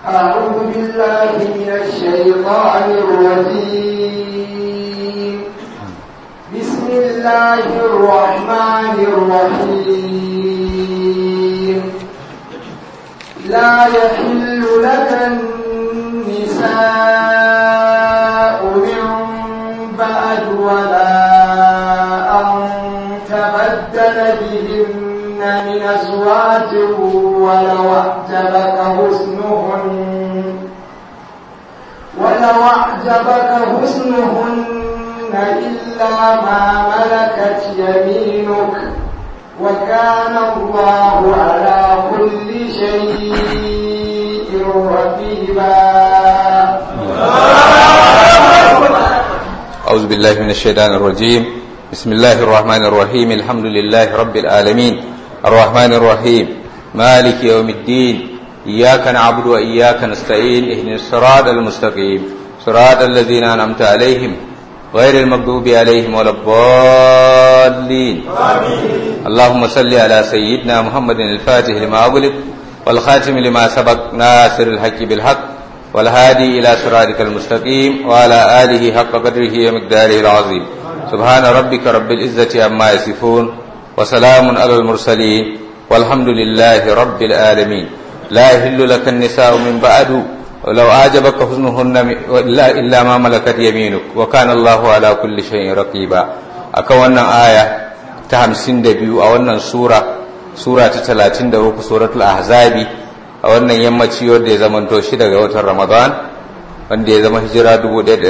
أعوذ بالله من الشيطان الرجيم بسم الله الرحمن الرحيم لا يحل لك النساء من بعد ولا أن تبدل بهن من أزواج ولو أعجبك حسنهن ولو أعجبك حسنهن إلا ما ملكت يمينك وكان الله على كل شيء رقيبا أعوذ بالله من الشيطان الرجيم بسم الله الرحمن الرحيم الحمد لله رب العالمين الرحمن الرحيم مالك يوم الدين إياك نعبد وإياك نستعين اهدنا الصراط المستقيم صراط الذين أنعمت عليهم غير المغضوب عليهم ولا الضالين اللهم صل على سيدنا محمد الفاتح لما أغلق والخاتم لما سبق ناصر الحق بالحق والهادي إلى صراطك المستقيم وعلى آله حق قدره ومقداره العظيم سبحان ربك رب العزة عما يصفون وسلام على المرسلين والحمد لله رب العالمين لا يحل لك النساء من بعد ولو أعجبك حسنهن إلا, إلا ما ملكت يمينك وكان الله على كل شيء رقيبا أكونا آية تهمسين دبيو أولا سورة سورة تلاتين دروك سورة الأحزاب a wannan yammaci wanda ya zamanto shi daga watan Ramadan wanda ya zama hijira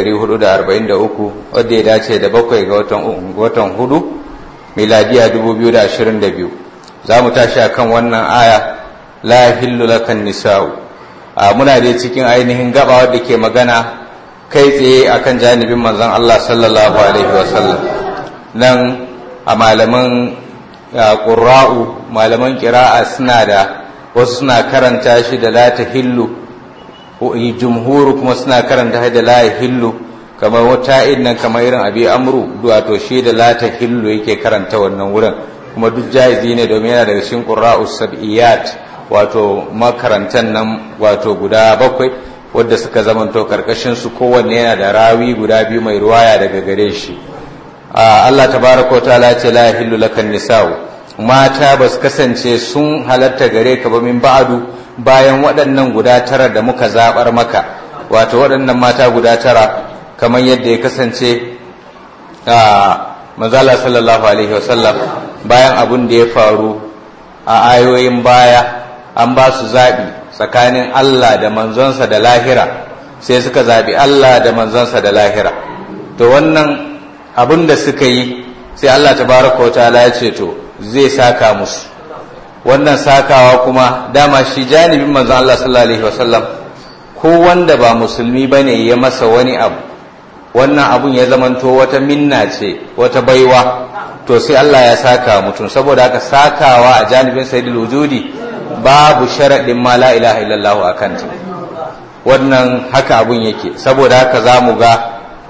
1443 wanda ya dace da bakwai ga watan watan hudu miladiya 2022 za mu tashi akan wannan aya la hillu lakan nisa'u a muna da cikin ainihin gaba wadda ke magana kai tsaye akan janibin manzon Allah sallallahu alaihi wasallam nan a malaman ƙura'u malaman ƙira'a suna da wasu suna karanta shi da la tahillu jumhuru kuma suna karanta shi da la hillu kamar wata nan kamar irin abi amru wato shi da la tahillu yake karanta wannan wurin kuma duk jaizi ne domin yana daga cikin qurra'us sab'iyat wato makarantan nan wato guda bakwai wadda suka zamanto karkashin su kowanne yana da rawi guda biyu mai ruwaya daga gare shi Allah tabaraka wa ta'ala ce la yahillu lakan nisa'u mata ba su kasance sun halatta gare ka ba min ba'adu bayan waɗannan guda tara da muka zaɓar maka wato waɗannan mata guda tara kamar yadda ya kasance a manzala sallallahu alaihi wasallam bayan abun da ya faru a ayoyin baya an ba su zaɓi tsakanin Allah da manzonsa da lahira sai suka zaɓi Allah da manzonsa da lahira to wannan abun da suka yi sai Allah tabaraka wa ta'ala ya ce to zai saka musu wannan sakawa kuma dama shi janibin manzon Allah sallallahu alaihi wasallam ko wanda ba musulmi bane ya masa wani abu wannan abun ya zamanto wata minna ce wata baiwa to sai Allah ya saka mutum saboda haka sakawa a janibin sayyidul wujudi babu sharadin ma la ilaha illallah akan ta wannan haka abun yake saboda haka zamu ga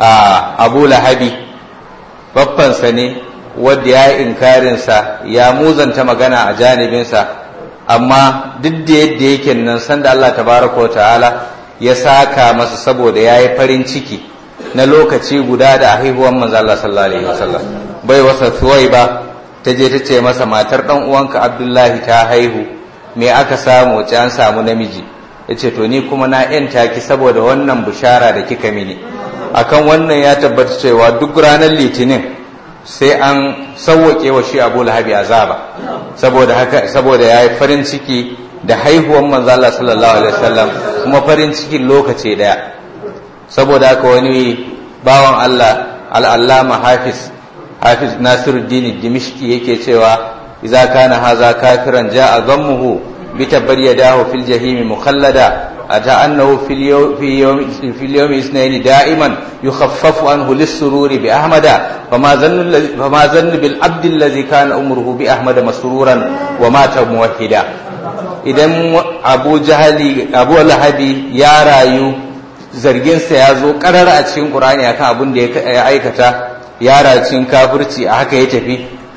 Abu Lahabi babbansa ne wadda ya yi inkarinsa ya muzanta magana a janibinsa amma duk da yadda yake nan sanda Allah tabaraka wa ta'ala ya saka masa saboda ya yi farin ciki na lokaci guda da haihuwan manzo Allah sallallahu alaihi wasallam bai wasa ba ta je ta ce masa matar dan uwanka Abdullahi ta haihu me aka samu wace an samu namiji yace to ni kuma na yanta ki saboda wannan bishara da kika mini akan wannan ya tabbata cewa duk ranar litinin sai an sauwake wa shi abu lahabi azaba saboda haka saboda ya yi farin ciki da haihuwan manzo Allah sallallahu alaihi wasallam kuma farin cikin lokaci daya saboda haka wani bawan Allah al-allama hafiz hafiz nasiruddin dimishki yake cewa idza kana haza kafiran jaa dhammuhu bi tabayyadahu fil jahimi mukhallada أتى أنه في اليوم, في يوم, في اليوم اثنين دائما يخفف عنه للسرور بأحمد فما ظن فما ظن بالعبد الذي كان أمره بأحمد مسرورا ومات موحدا idan abu jahali abu lahabi ya rayu zarginsa ya zo karara a cikin qur'ani akan abin da ya aikata ya rayu cikin kafirci a haka ya tafi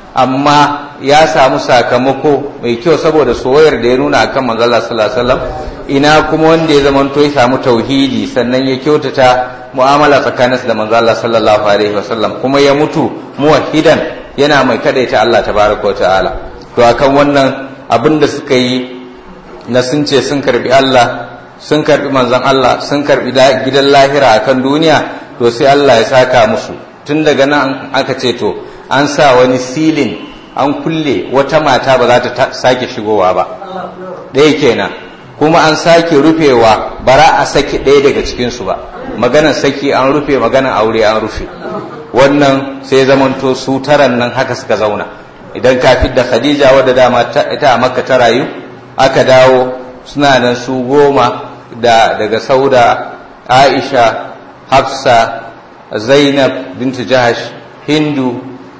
amma ya samu sakamako mai kyau saboda soyayyar da ya nuna akan manzo Allah sallallahu alaihi wasallam ina kuma wanda ya zama to ya samu tauhidi sannan ya kyautata mu'amala tsakaninsa da manzo Allah sallallahu alaihi wasallam kuma ya mutu muwahhidan yana mai kadaita Allah tabaraka wa ta'ala to akan wannan abin da suka yi na sun ce sun karbi Allah sun karbi manzon Allah sun karbi gidan lahira akan duniya to sai Allah ya saka musu tun daga nan aka ce to an sa wani silin an kulle wata mata ba za ta sake shigowa ba ɗaya kenan kuma an sake rufewa bara a saki ɗaya daga cikinsu ba maganar saki an rufe maganar aure an rufe wannan sai zamanto su taran nan haka suka zauna idan ka da khadija wadda dama ita a makka ta rayu aka dawo suna nan su goma da daga sauda aisha hafsa zainab bintu jahash hindu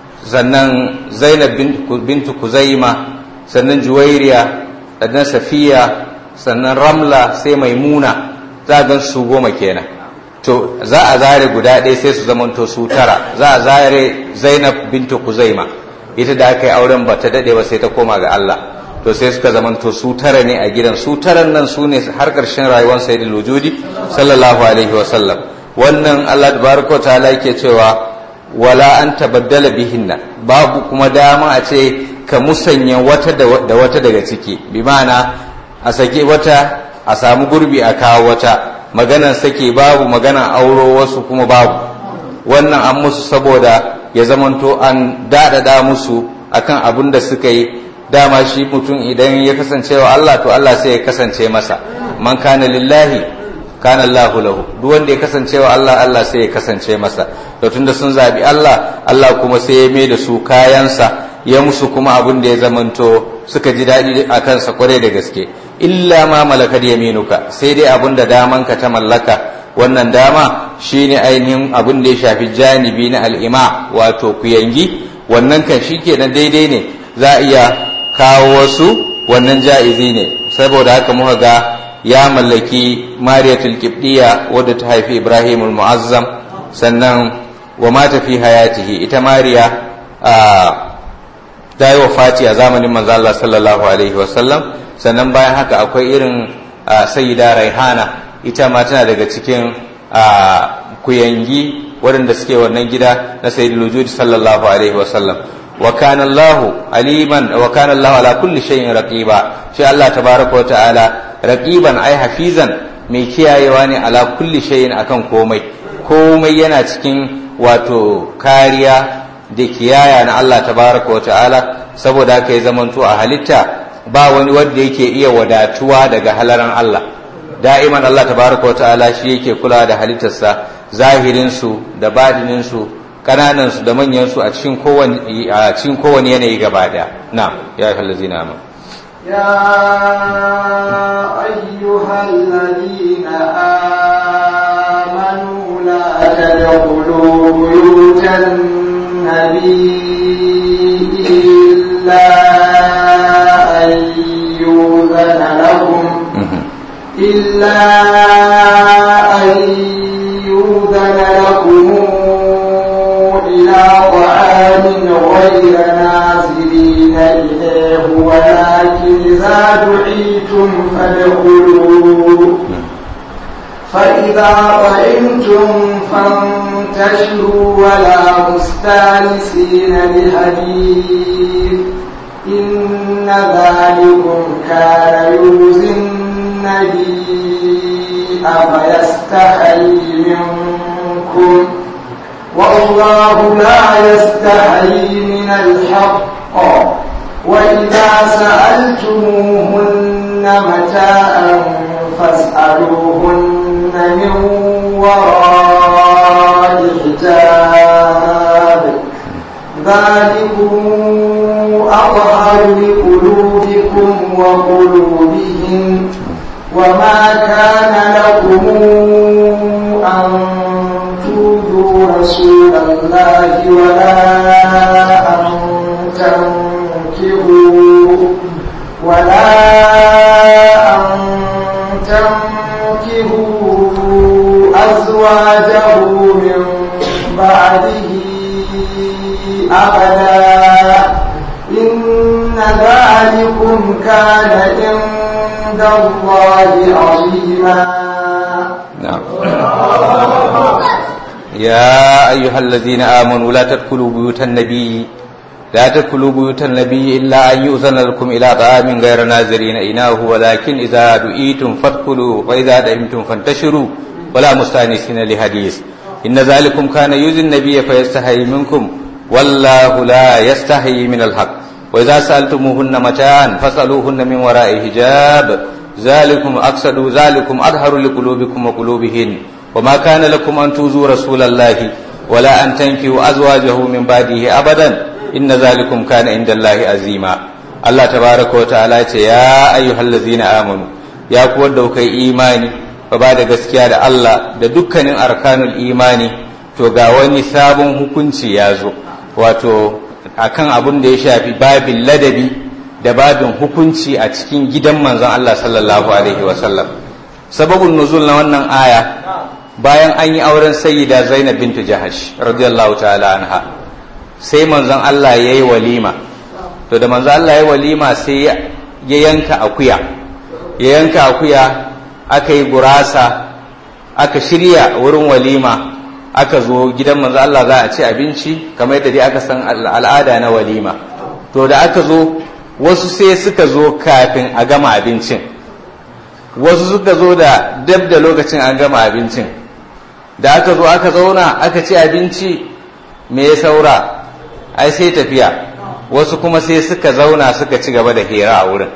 sannan zainab bintu kuzaima sannan juwairiya sannan safiya sannan ramla sai maimuna za a gan su goma kenan to za a zare guda ɗaya sai su zamanto su tara za a zare zainab bintu kuzaima ita da aka yi auren ba ta daɗe ba sai ta koma ga Allah to sai suka zamanto su tara ne a gidan su taran nan su ne har ƙarshen rayuwar sayyidul wujudi sallallahu alaihi wa sallam wannan Allah tabaraka wa ta'ala yake cewa wala an tabaddala bihinna babu kuma dama a ce ka musanya wata da wata daga ciki bi ma'ana a sake wata a samu gurbi a kawo wata maganan sake babu maganan auro wasu kuma babu wannan an musu saboda ya zamanto an daɗaɗa musu akan abin da suka yi dama shi mutum idan ya kasance wa Allah to Allah sai ya kasance masa man kana lillahi kana Allahu lahu duk wanda ya kasance wa Allah Allah sai ya kasance masa to tunda sun zabi Allah Allah kuma sai ya mai da su kayansa ya musu kuma abin da ya zamanto suka ji daɗi a kansa kwarai da gaske illa ma malakar yaminuka sai dai abin da damanka ta mallaka wannan dama shine ainihin abin da ya shafi janibi na al'ima wato kuyangi wannan kan shi kenan daidai ne za a iya kawo wasu wannan ja'izi ne saboda haka muka ga ya mallaki mariyatul kibdiya wadda ta haifi ibrahim muazzam sannan wa mata fi hayatihi ita mariya ta yi wafati a zamanin manzo Allah sallallahu alaihi wasallam sannan bayan haka akwai irin sayyida raihana ita ma tana daga cikin kuyangi waɗanda suke wannan gida na sayyidul wujud sallallahu alaihi wasallam wa kana Allahu aliman wa kana Allahu ala kulli shay'in raqiba shi Allah tabaraka wa ta'ala raqiban ai hafizan mai kiyayewa ne ala kulli shay'in akan komai komai yana cikin wato kariya da kiyaya na Allah tabaraka wa ta'ala saboda haka ya zamanto a halitta ba wani wanda yake iya wadatuwa daga halaran Allah da'iman Allah tabaraka wa ta'ala shi yake kula da halittarsa zahirinsu da badininsu kananansu da manyansu a cikin kowane a cikin kowane yanayi gaba daya na ya ayyuhal ladzina amanu يا أيها الذين آمنوا لا تدخلوا بيوت النبي إلا أن يؤذن لكم إلا أن يؤذن لكم إلى طعام غير نازلين إليه ولكن إذا دعيتم فادخلوا فإذا طعمتم فانتشروا ولا مستانسين لحديث إن ذلكم كان يؤذي النبي فيستحيي منكم والله لا يستحيي من الحق وإذا سألتموهن متاعا فاسألوهن من وراء حجاب ذلكم أطهر لقلوبكم وقلوبهم وما كان لكم أن تؤذوا رسول الله ولا أن تنكروا ولا أن تنكروا أزواجه من بعده أبدا ذلكم كان عند الله عظيما نعم يا أيها الذين آمنوا لا تدخلوا بيوت النبي لا تدخلوا بيوت النبي إلا أن يؤذن لكم إلى طعام غير ناظرين إناه ولكن إذا دعيتم فادخلوا وإذا دعمتم فانتشروا ولا مستأنسين لحديث إن ذلكم كان يؤذي النبي فيستحيي منكم والله لا يستحيي من الحق وإذا سألتموهن متاعا فاسألوهن من وراء حجاب ذلكم أقصد ذلكم أظهر لقلوبكم وقلوبهن وما كان لكم أن توزوا رسول الله ولا أن تنكوا أزواجه من بعده أبدا إن ذلكم كان عند الله عظيما الله تبارك وتعالى يا أيها الذين آمنوا يا قوة دوكي إيماني فبعد gaskiya da Allah da dukkanin arkanul imani to ga wani sabon hukunci ya zo wato akan abin da ya shafi babin ladabi da babin hukunci a cikin gidan manzon Allah sallallahu alaihi wasallam sababin nuzul na wannan aya bayan an yi auren sayyida Zainab bintu Jahash radiyallahu ta'ala anha sai manzon Allah ya yi walima to da manzon Allah ya yi walima sai ya yanka akuya ya yanka akuya aka yi gurasa aka shirya wurin walima aka zo gidan manzon Allah za a ci abinci kamar yadda dai aka san al'ada na walima to da aka zo wasu sai suka zo kafin a gama abincin wasu suka zo da dab da lokacin an gama abincin da aka zo aka zauna aka ci abinci me ya saura ai sai tafiya wasu kuma sai suka zauna suka ci gaba da hira a wurin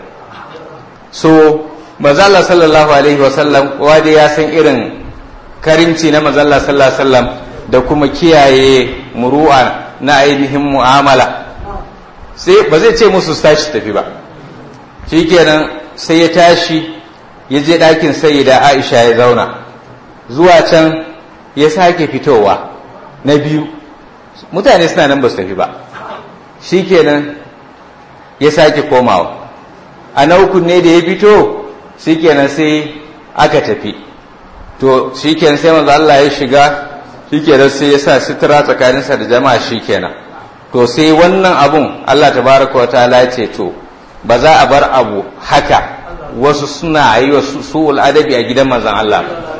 so mazalla sallallahu alaihi wasallam wanda ya san irin karimci na mazalla sallallahu alaihi wasallam da kuma kiyaye muru'a na ainihin mu'amala sai ba zai ce musu tashi tafi ba shikenan sai ya tashi ya je ɗakin sayyida aisha ya zauna zuwa can ya sake fitowa na biyu mutane suna nan ba su tafi ba shikenan ya sake komawa a na uku ne da ya fito shikenan sai aka tafi to shikenan sai manzo Allah ya shiga shikenan sai ya sa sitira tsakaninsa da jama'a shikenan to sai wannan abun Allah tabaraka wa ta'ala ya ce to ba za a bar abu haka wasu suna yi wa su'ul adabi a gidan manzon Allah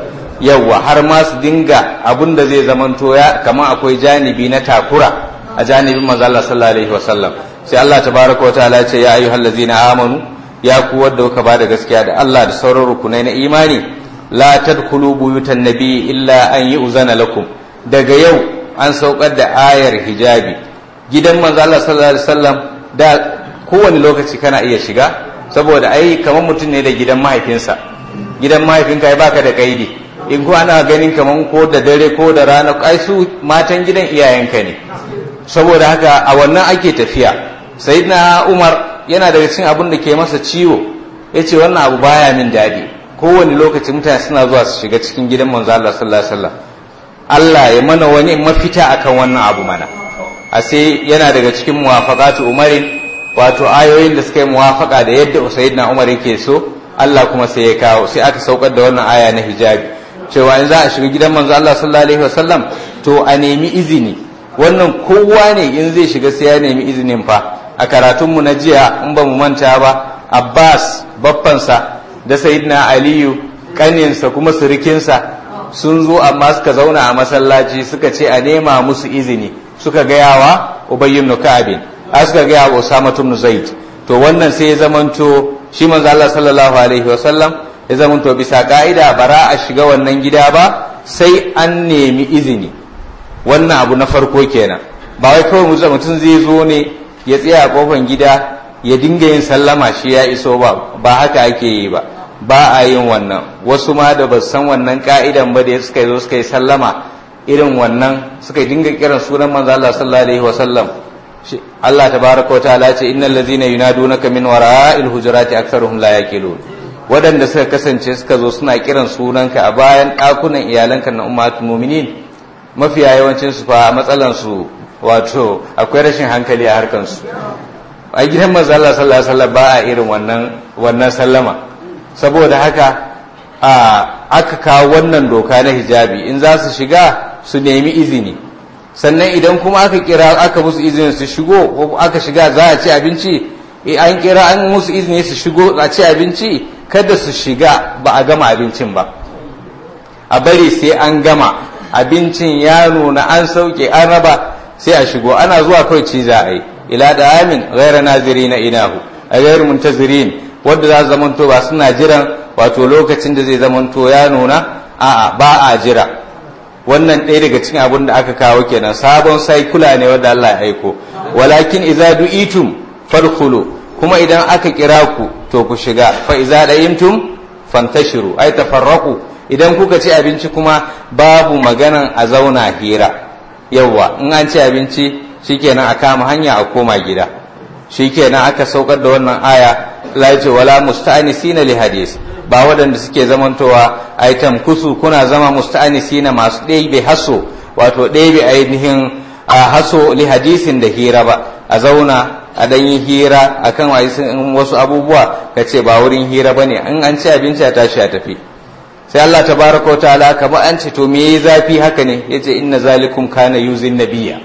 yawwa har ma su dinga abun da zai zamanto ya kamar akwai janibi na takura a janibin manzon Allah sallallahu alaihi wasallam sai Allah tabaraka wa ta'ala ya ce ya ayyuhal ladzina amanu ya ku wadda kuka ba da gaskiya da Allah da sauran rukunai na imani la tadkhulu buyutan nabi illa an yu'zana lakum daga yau an saukar da ayar hijabi gidan manzo Allah sallallahu alaihi wasallam da kowane lokaci kana iya shiga saboda ai kamar mutum ne da gidan mahaifinsa gidan mahaifinka ai baka da kaidi in ko ana ganin kamar ko da dare ko da rana ai su matan gidan iyayenka ne saboda haka a wannan ake tafiya sayyidina Umar yana daga cikin abin da ke masa ciwo yace wannan abu baya min dadi kowane lokaci mutane suna zuwa su shiga cikin gidan manzo Allah sallallahu alaihi wasallam Allah ya mana wani mafita akan wannan abu mana a sai yana daga cikin muwafaqatu umarin wato ayoyin da suka yi muwafaka da yadda sayyidina umar yake so Allah kuma sai ya kawo sai aka saukar da wannan aya na hijabi cewa in za a shiga gidan manzo Allah sallallahu alaihi wasallam to a nemi izini wannan kowa ne in zai shiga sai ya nemi izinin fa a karatunmu na jiya in ba mu manta ba Abbas baffansa da sayyidina Aliyu kaninsa kuma surikinsa sun zo amma suka zauna a masallaci suka ce a nema musu izini suka gaya wa Ubay ibn Ka'ab a suka gaya wa Usama ibn Zaid to wannan sai ya zamanto shi manzo Allah sallallahu alaihi wa sallam ya zamanto bisa ka'ida bara a shiga wannan gida ba sai an nemi izini wannan abu na farko kenan ba wai kawai mutum zai zo ne ya tsaya a kofar gida ya dinga yin sallama shi ya iso ba ba haka ake yi ba ba a yin wannan wasu ma da ba san wannan ka'idan ba da suka zo suka yi sallama irin wannan suka dinga kiran sunan manzo Allah sallallahu alaihi wasallam Allah tabaraka wa ta'ala ce innal ladzina yunadunaka min wara'il hujurati aktharuhum la yaqilun wadanda suka kasance suka zo suna kiran sunanka a bayan dakunan iyalanka na ummatul mu'minin mafiya yawancin su fa matsalan su wato akwai rashin hankali a harkan su a gidan manzo Allah sallallahu alaihi wasallam ba a irin wannan wannan sallama saboda haka a aka kawo wannan doka na hijabi in za su shiga su nemi izini sannan idan kuma aka kira aka musu izinin su shigo ko aka shiga za a ci abinci an kira an musu izini su shigo a ci abinci kada su shiga ba a gama abincin ba a bari sai an gama abincin ya nuna an sauke an raba sai a shigo ana zuwa kawai ci za a yi ila da amin gaira naziri na inahu a gairu muntazirin wadda za su zamanto ba suna jiran wato lokacin da zai zamanto ya nuna a'a ba a jira wannan ɗaya daga cikin abin da aka kawo kenan sabon saikula ne wanda Allah ya aiko walakin idza du'itum fadkhulu kuma idan aka kira ku to ku shiga fa idza dayimtum fantashiru ay tafarraqu idan kuka ci abinci kuma babu maganan a zauna hira yawa in an ci abinci shikenan a kama hanya a koma gida shikenan aka saukar da wannan aya la ce wala musta'anisina li hadis ba waɗanda suke zamantowa ai tamkusu kuna zama musta'anisina masu ɗebe haso wato ɗebe ainihin a haso li hadisin da hira ba a zauna a dan yi hira akan wasu abubuwa ka ce ba wurin hira ba ne in an ci abinci a tashi a tafi sai Allah tabaraka wa ta'ala kamar an ce to me yayi zafi haka ne yace inna zalikum kana yuzin nabiyya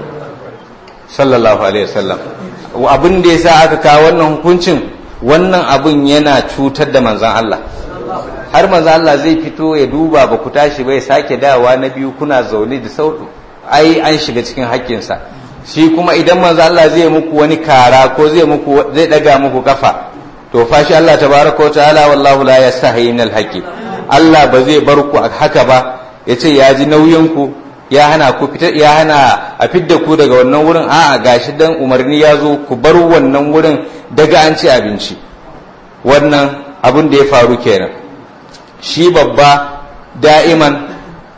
sallallahu alaihi wasallam abin da yasa aka kawo wannan hukuncin wannan abin yana cutar da manzon Allah har manzon Allah zai fito ya duba ba ku tashi ba ya sake dawa na biyu kuna zaune da sautu ai an shiga cikin haƙƙinsa shi kuma idan manzo Allah zai muku wani kara ko zai muku zai daga muku kafa to fa shi Allah tabaraka wa ta'ala wallahu la yastahi min al-haqqi Allah ba zai bar ku haka ba yace ya ji nauyin ku ya hana ku fita ya hana a fidda ku daga wannan wurin a'a gashi dan umarni ya zo ku bar wannan wurin daga an ci abinci wannan abin da ya faru kenan shi babba da'iman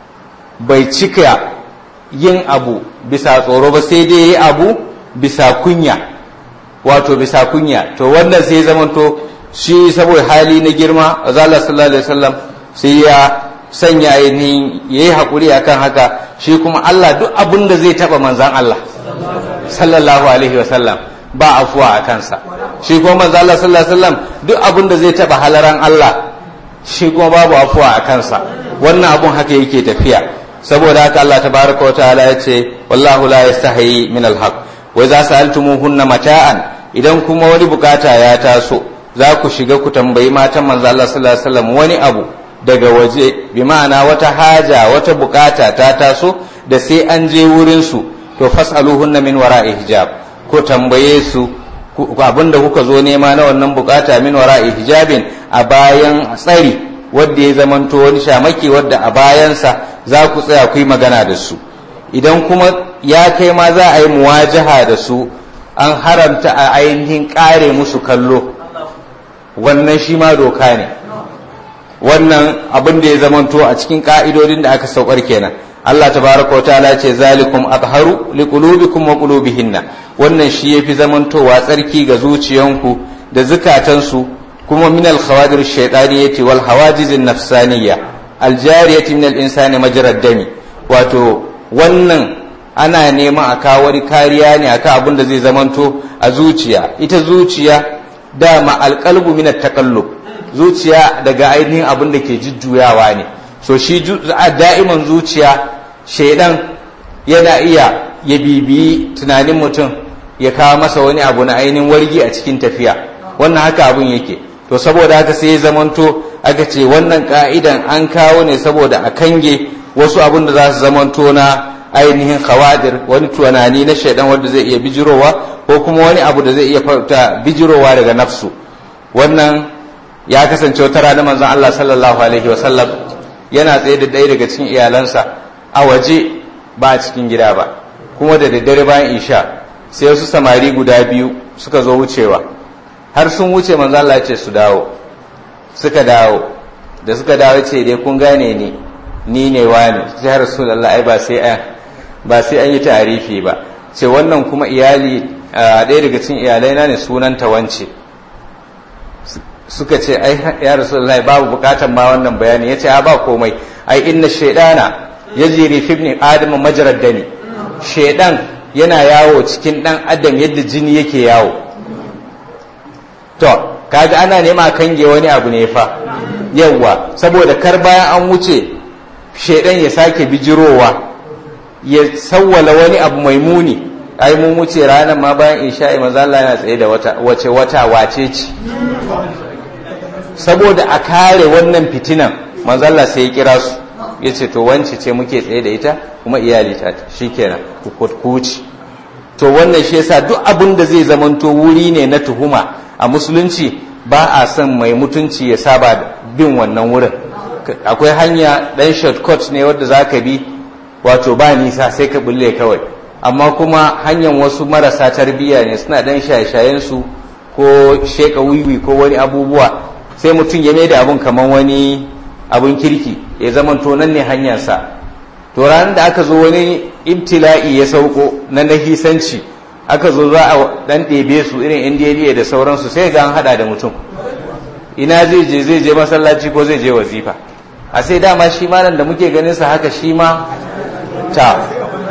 bai cika yin abu bisa tsoro ba sai dai yi abu bisa kunya wato bisa kunya to wannan sai zamanto shi saboda hali na girma azala sallallahu alaihi wasallam sai ya sanya ainihin ya yi haƙuri akan haka shi kuma Allah duk abin da zai taɓa manzan Allah sallallahu alaihi wasallam ba afuwa a kansa shi kuma manzan Allah sallallahu alaihi wasallam duk abin da zai taɓa halaran Allah shi kuma babu afuwa a kansa wannan abun haka yake tafiya saboda haka Allah tabaraka wa ta'ala ya ce wallahu la yastahi min alhaq wa idza sa'altumuhunna mata'an idan kuma wani bukata ya taso za ku shiga ku tambayi matan manzo Allah sallallahu alaihi wasallam wani abu daga waje bi ma'ana wata haja wata bukata ta taso da sai an je wurin su to fas'aluhunna min wara'i hijab ko tambaye su abinda kuka zo nema na wannan bukata min wara'i hijabin a bayan tsari wadda ya zamanto wani shamaki wadda a bayansa za ku tsaya ku yi magana da su idan kuma ya kai ma za a yi muwajaha da su an haramta a ainihin kare musu kallo wannan shi ma doka ne wannan abin da ya zamanto a cikin ka'idodin da aka saukar kenan Allah tabaraka wa ta'ala ce zalikum atharu liqulubikum wa qulubihinna wannan shi yafi zamantowa tsarki ga zuciyanku da zukatansu kuma min al-khawadir ash-shaytaniyati wal hawajiz an-nafsaniyya al-jariyati min al-insani majra dami wato wannan ana neman a kawo wani kariya ne akan abin da zai zamanto a zuciya ita zuciya dama alqalbu min at-taqallub zuciya daga ainihin abin da ke jujjuyawa ne so shi da'iman zuciya shaidan yana iya ya bibiyi tunanin mutum ya kawo masa wani abu na ainihin wargi a cikin tafiya wannan haka abin yake to saboda haka sai ya zamanto aka ce wannan ka'idan an kawo ne saboda a kange wasu abin da za su zamanto na ainihin khawadir wani tunani na shaidan wanda zai iya bijirowa ko kuma wani abu da zai iya farta bijirowa daga nafsu wannan ya kasance wata rana manzon Allah sallallahu alaihi wasallam yana tsaye da ɗaya daga cikin iyalansa a waje ba a cikin gida ba kuma da daddare bayan isha sai wasu samari guda biyu suka zo wucewa har sun wuce manzo Allah ce su dawo suka dawo da suka dawo ce dai kun gane ni ni ne wani sai rasulullah ai ba sai an ba sai an yi tarifi ba ce wannan kuma iyali ɗaya daga cikin iyalai na ne sunanta wance suka ce ai ya rasulullahi babu bukatan ma wannan bayani yace a ba komai ai inna shaydana yajri fi ibn adam majrad dani shaydan yana yawo cikin dan adam yadda jini yake yawo to kaga ana nema kange wani abu ne fa yawa saboda kar bayan an wuce shaydan ya sake bijirowa ya sawwala wani abu mai muni ai mun wuce ranar ma bayan isha'i manzo Allah yana tsaye da wata wace wata wace ce saboda a kare wannan fitinan manzo Allah sai ya kira su yace to wance ce muke tsaye da ita kuma iyali ta shikenan ku kuci to wannan shi yasa duk abin da zai zamanto wuri ne na tuhuma a musulunci ba a son mai mutunci ya saba bin wannan wurin akwai hanya dan shortcut ne wadda za ka bi wato ba nisa sai ka bulle kawai amma kuma hanyar wasu marasa tarbiyya ne suna dan shaye su ko sheka wiwi ko wani abubuwa sai mutum ya da abun kamar wani abun kirki ya zamanto nan ne hanyarsa to ranar da aka zo wani ibtila'i ya sauko na nahisanci aka zo za a dan ɗebe su irin indiyaliya da sauransu sai ga an hada da mutum ina zai je zai je masallaci ko zai je wazifa a sai dama shi ma nan da muke ganin sa haka shi ma ta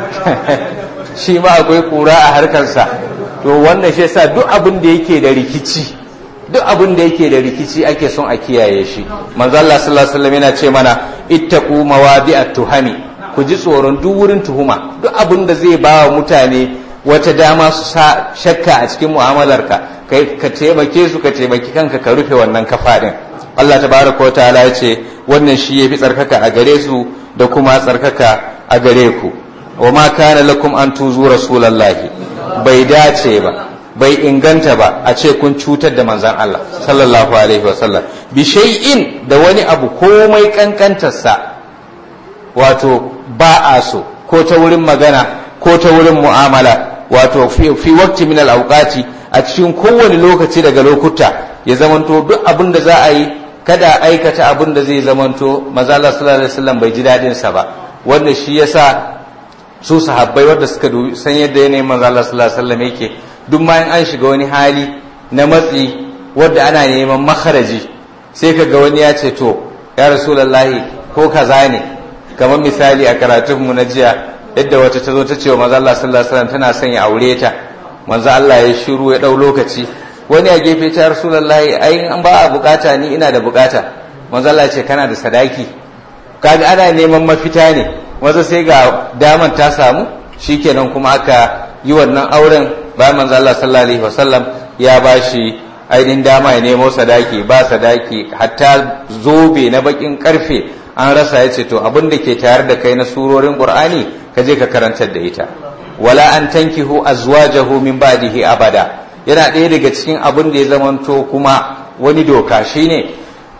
shi ma akwai kura a harkarsa to wannan shi yasa duk abin da yake da rikici duk abin da yake da rikici ake son a kiyaye shi manzo Allah sallallahu alaihi wasallam yana ce mana ittaqu mawadi'at tuhami ku ji tsoron duk wurin tuhuma duk abin da zai ba wa mutane wata dama su sa shakka a cikin mu'amalarka kai ka taimake su ka taimaki kanka ka rufe wannan kafa din Allah tabaraka wa ta'ala ya ce wannan shi yafi tsarkaka a gare su da kuma tsarkaka a gare ku wa ma kana lakum an tuzu rasulallahi bai dace ba bai inganta ba a ce kun cutar da manzan Allah sallallahu alaihi wa sallam bi shay'in da wani abu komai kankantarsa wato ba a so ko ta wurin magana ko ta wurin mu'amala wato fi waqti min al-awqati a cikin kowane lokaci daga lokuta ya zamanto duk abin da za a yi kada aikata abin da zai zamanto maza Allah sallallahu alaihi wasallam bai ji dadin sa ba wanda shi yasa su sahabbai wanda suka san yadda yanayin maza Allah sallallahu alaihi wasallam yake duk ma an shiga wani hali na matsi wanda ana neman makaraji sai kaga wani ya ce to ya rasulullahi ko kaza ne kamar misali a karatunmu na jiya yadda wata ta zo ta ce wa maza Allah sallallahu alaihi wasallam tana son ya aure ta manzo Allah ya shiru ya dau lokaci wani a gefe ta rasulullahi ai an ba a bukata ni ina da bukata manzo Allah ya ce kana da sadaki kaga ana neman mafita ne maza sai ga daman ta samu shikenan kuma aka yi wannan auren bayan manzo Allah sallallahu alaihi wasallam ya bashi ainihin dama ya nemo sadaki ba sadaki hatta zobe na bakin karfe an rasa ya ce to abin da ke tare da kai na surorin qur'ani ka je ka karantar da ita wala an tankihu azwajahu min ba'dihi abada yana ɗaya daga cikin abin da ya zamanto kuma wani doka shine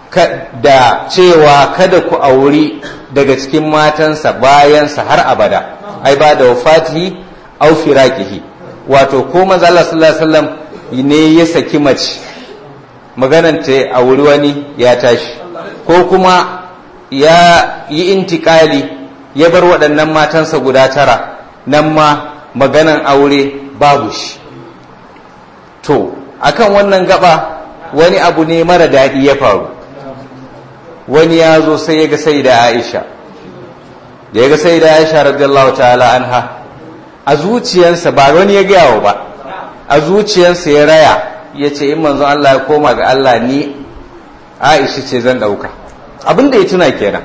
da cewa kada ku auri daga cikin matansa bayansa har abada ai ba da wafatihi au firaqihi wato ko manzo Allah sallallahu alaihi wasallam ne ya saki mace maganan ta a wuri wani ya tashi ko kuma ya yi intikali ya bar waɗannan matansa guda tara nan ma maganan aure babu shi to akan wannan gaba wani abu ne mara daɗi ya faru wani ya zo sai ya ga sai da aisha da ya ga sai da aisha radiyallahu ta'ala anha a zuciyarsa ba wani ya gaya ba a zuciyarsa ya raya ya ce in manzon Allah ya koma ga Allah ni aisha ce zan ɗauka abin da ya tuna kenan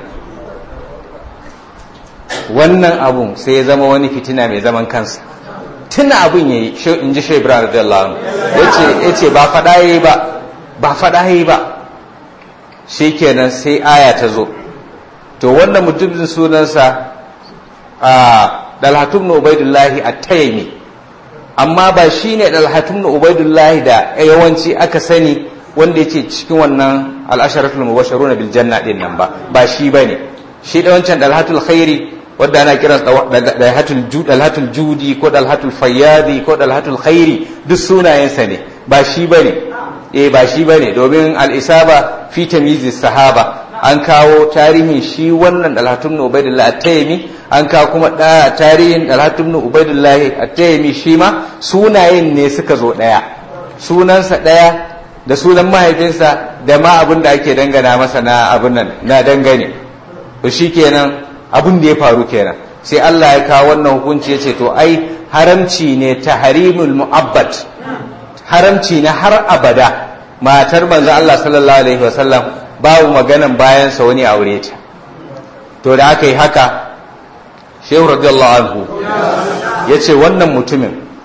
wannan abun sai ya zama wani fitina mai zaman kansa tuna abun ya yi in ji shai ibrahim radiyallahu anhu ya ce ba faɗa yi ba ba faɗa yi ba shi kenan sai aya ta zo to wannan mutumin sunansa a dalhatun na ubaidullahi a tayami amma ba shi ne dalhatun na ubaidullahi da yawanci aka sani wanda yake cikin wannan al'asharatul mubasharu na biljanna din nan ba ba shi ba ne shi da wancan dalhatul khairi wadda ana kiran dalhatul judi ko dalhatul fayyadi ko dalhatul khairi duk sunayensa ne ba shi ba ne eh ba shi ba ne domin al'isaba fi tamizi sahaba an kawo tarihin shi wannan dalhatun ubaidullah at-taymi an kawo kuma tarihin dalhatun ubaidullah at-taymi shi ma sunayen ne suka zo daya sunansa daya da sunan mahaifinsa da ma abin da ake dangana masa na abin nan na dangane to shikenan abin da ya faru kenan sai Allah ya kawo wannan hukunci ya ce to ai haramci ne tahrimul mu'abbad haramci na har abada matar manzo Allah sallallahu alaihi wasallam babu maganan bayansa wani aure ta to da aka yi haka shehu radiyallahu anhu ya ce wannan mutumin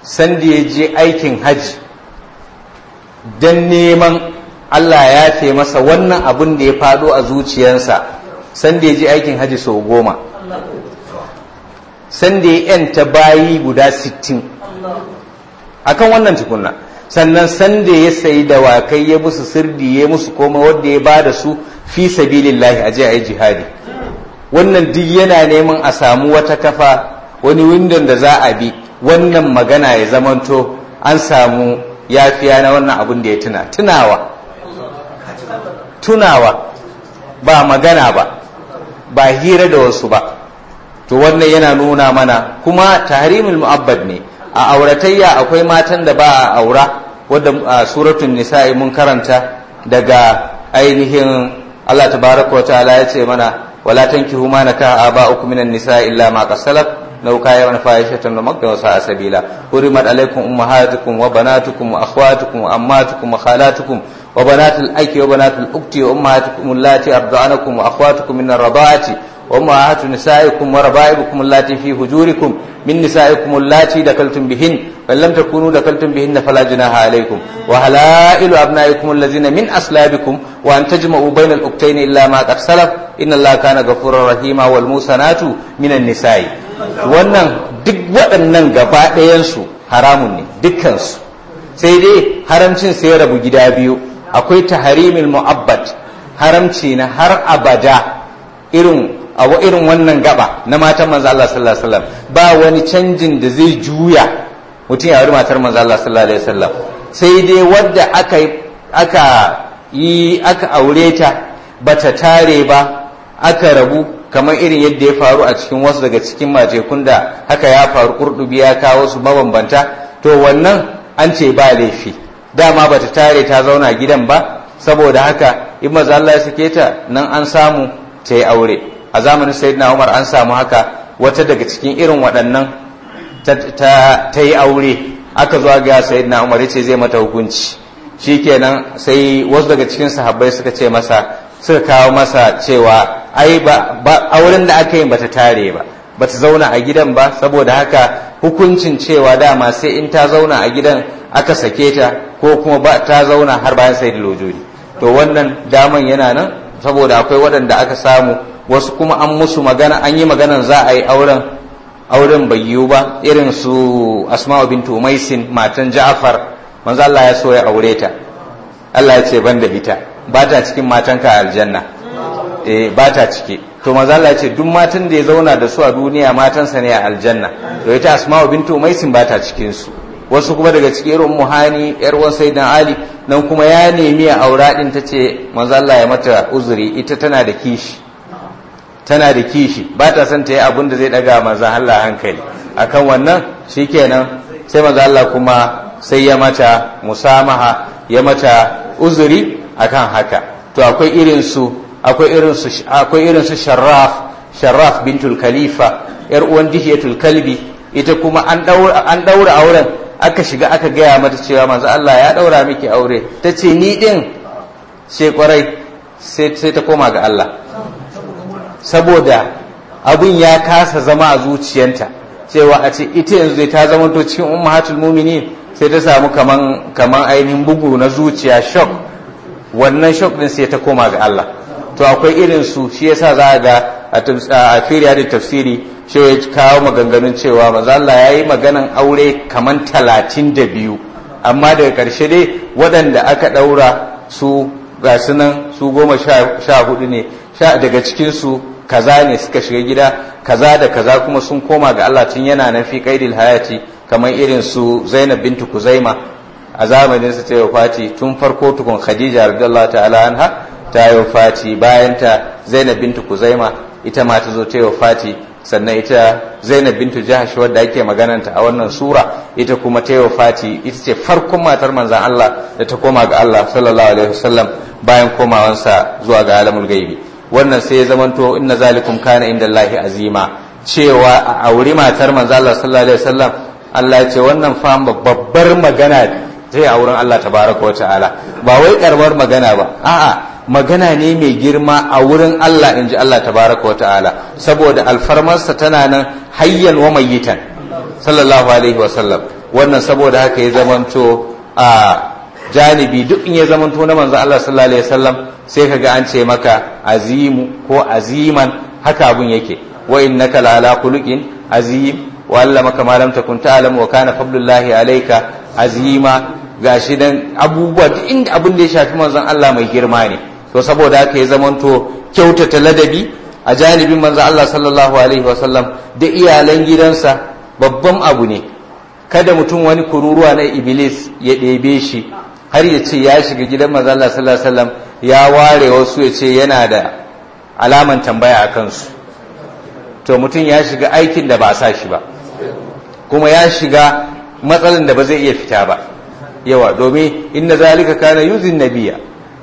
sanda ya je aikin haji don neman Allah ya fe masa wannan abin da ya fado a zuciyarsa sanda ya je aikin haji sau goma sanda ya yanta bayi guda sittin akan wannan tukunna sannan sanda ya sayi dawakai ya musu sirdi ya musu koma wanda ya ba da su fi sabilillahi a je a yi jihadi wannan duk yana neman a samu wata kafa wani windon da za a bi wannan magana ya zamanto an samu yafiya na wannan abin da ya tuna tunawa tunawa ba magana ba ba hira da wasu ba to wannan yana nuna mana kuma tahrimul mu'abbad ne a auratayya akwai matan da ba a aura wadda a suratun nisa'i mun karanta daga ainihin Allah tabaraka wa ta'ala ya ce mana wala tankihu ma nakaha aba'ukum minan nisa'i illa ma qasalat لو كان فاحشة ومقتا وساء سبيلا حرمت عليكم أمهاتكم وبناتكم وأخواتكم وأماتكم وخالاتكم وبنات الأيك وبنات الأخت وأمهاتكم اللاتي أرضعنكم وأخواتكم من الرضاعة وأمهات نسائكم وربائبكم اللاتي في هجوركم من نسائكم اللاتي دخلتم بهن فإن لم تكونوا دخلتم بهن فلا جناح عليكم وحلائل أبنائكم الذين من أصلابكم وأن تجمعوا بين الأختين إلا ما قد سلف إن الله كان غفورا رحيما والموسنات من النساء wannan duk waɗannan gaba ɗayansu haramun ne dukkansu sai dai haramcin sai rabu gida biyu akwai taharimil mu'abbad haramci na har abada irin abu irin wannan gaba na matan manzo Allah sallallahu alaihi wasallam ba wani canjin da zai juya mutum ya auri matar manzo Allah sallallahu alaihi wasallam sai dai wadda aka aka yi aka aure ta bata tare ba aka rabu kamar irin yadda ya faru a cikin wasu daga cikin majekun da haka ya faru kurdubi ya kawo su mabambanta to wannan an ce ba laifi dama bata tare ta zauna gidan ba saboda haka in maza Allah ya sake ta nan an samu ta yi aure a zamanin sayyidina Umar an samu haka wata daga cikin irin waɗannan ta yi aure aka zo ga sayyidina Umar ya ce zai mata hukunci shikenan sai wasu daga cikin sahabbai suka ce masa suka kawo masa cewa ai ba auren da aka yi bata tare ba bata zauna a gidan ba saboda haka hukuncin cewa dama sai in ta zauna a gidan aka sake ta ko kuma ba ta zauna har bayan sai lojori to wannan daman yana nan saboda akwai waɗanda aka samu wasu kuma an musu magana an yi maganan za a yi auren auren bai yiwu ba irin su asma'u bintu maisin matan ja'far manzo Allah ya so ya aure ta Allah ya ce ban da ita ba ta cikin matanka a aljanna eh ba ta ciki to manzo Allah ya ce duk matan da ya zauna da su a duniya matansa ne a aljanna to ita asma'u bintu maisin ba ta cikin su wasu kuma daga cikin irin muhani yar uwan sayyidan ali nan kuma ya nemi a aura din tace manzo Allah ya mata uzuri ita tana da kishi tana da kishi ba ta son ta yi abin da zai daga manzo Allah hankali akan wannan shikenan sai manzo Allah kuma sai ya mata musamaha ya mata uzuri akan haka to akwai irin su akwai irin su akwai irin su sharraf sharraf bintul khalifa yar uwan dihiyatul kalbi ita kuma an daura an daura auren aka shiga aka gaya mata cewa manzo Allah ya daura miki aure tace ni din sai kwarai sai ta koma ga Allah saboda abin ya kasa zama a zuciyanta cewa a ce ita yanzu ta zama to cikin ummahatul mu'minin sai ta samu kaman kaman ainihin bugu na zuciya shock wannan shock din sai ta koma ga Allah to akwai irin su shi yasa za ga a firiya da tafsiri shi ya kawo maganganun cewa manzo Allah yayi maganan aure kaman talatin da biyu amma daga ƙarshe dai waɗanda aka ɗaura su ga su nan su goma sha hudu ne daga cikin su kaza ne suka shiga gida kaza da kaza kuma sun koma ga Allah tun yana nan fi qaidil hayati kamar irin su Zainab bintu Kuzaima a zamanin su ta Fati tun farko tukun Khadija radiyallahu ta'ala anha ta Fati bayan ta Zainab bintu Kuzaima ita ma ta zo ta Fati sannan ita Zainab bintu Jahash wadda ake magananta a wannan sura ita kuma ta Fati ita ce farkon matar manzon Allah da ta koma ga Allah sallallahu alaihi wasallam bayan komawansa zuwa ga alamul gaibi wannan sai ya zamanto inna zalikum kana inda Allahi azima cewa a auri matar manzo Allah sallallahu alaihi wasallam Allah ya ce wannan fa babbar magana ce a wurin Allah tabaraka wa ta'ala ba wai karamar magana ba a'a magana ne mai girma a wurin Allah in ji Allah tabaraka wa ta'ala saboda alfarmarsa tana nan hayyan wa mayyitan sallallahu alaihi wasallam wannan saboda haka ya zamanto a janibi duk in ya zamanto na manzo Allah sallallahu alaihi wasallam sai kaga an ce maka azimu ko aziman haka abun yake wa innaka la ala khuluqin azim wa allamaka ma lam takun ta'lam wa kana fadlullahi alayka azima gashi dan abubuwa duk inda abun da ya shafi manzon Allah mai girma ne to saboda haka ya zamanto kyautata ladabi a janibin manzon Allah sallallahu alaihi wasallam da iyalan gidansa babban abu ne kada mutum wani kururuwa na iblis ya ɗebe shi har ya ce ya shiga gidan manzon Allah sallallahu alaihi wasallam ya ware wasu ya ce yana da alaman tambaya a kansu to mutum ya shiga aikin da ba a sa shi ba kuma ya shiga matsalan da ba zai iya fita ba yawa domin inna zalika kana yuzin nabiya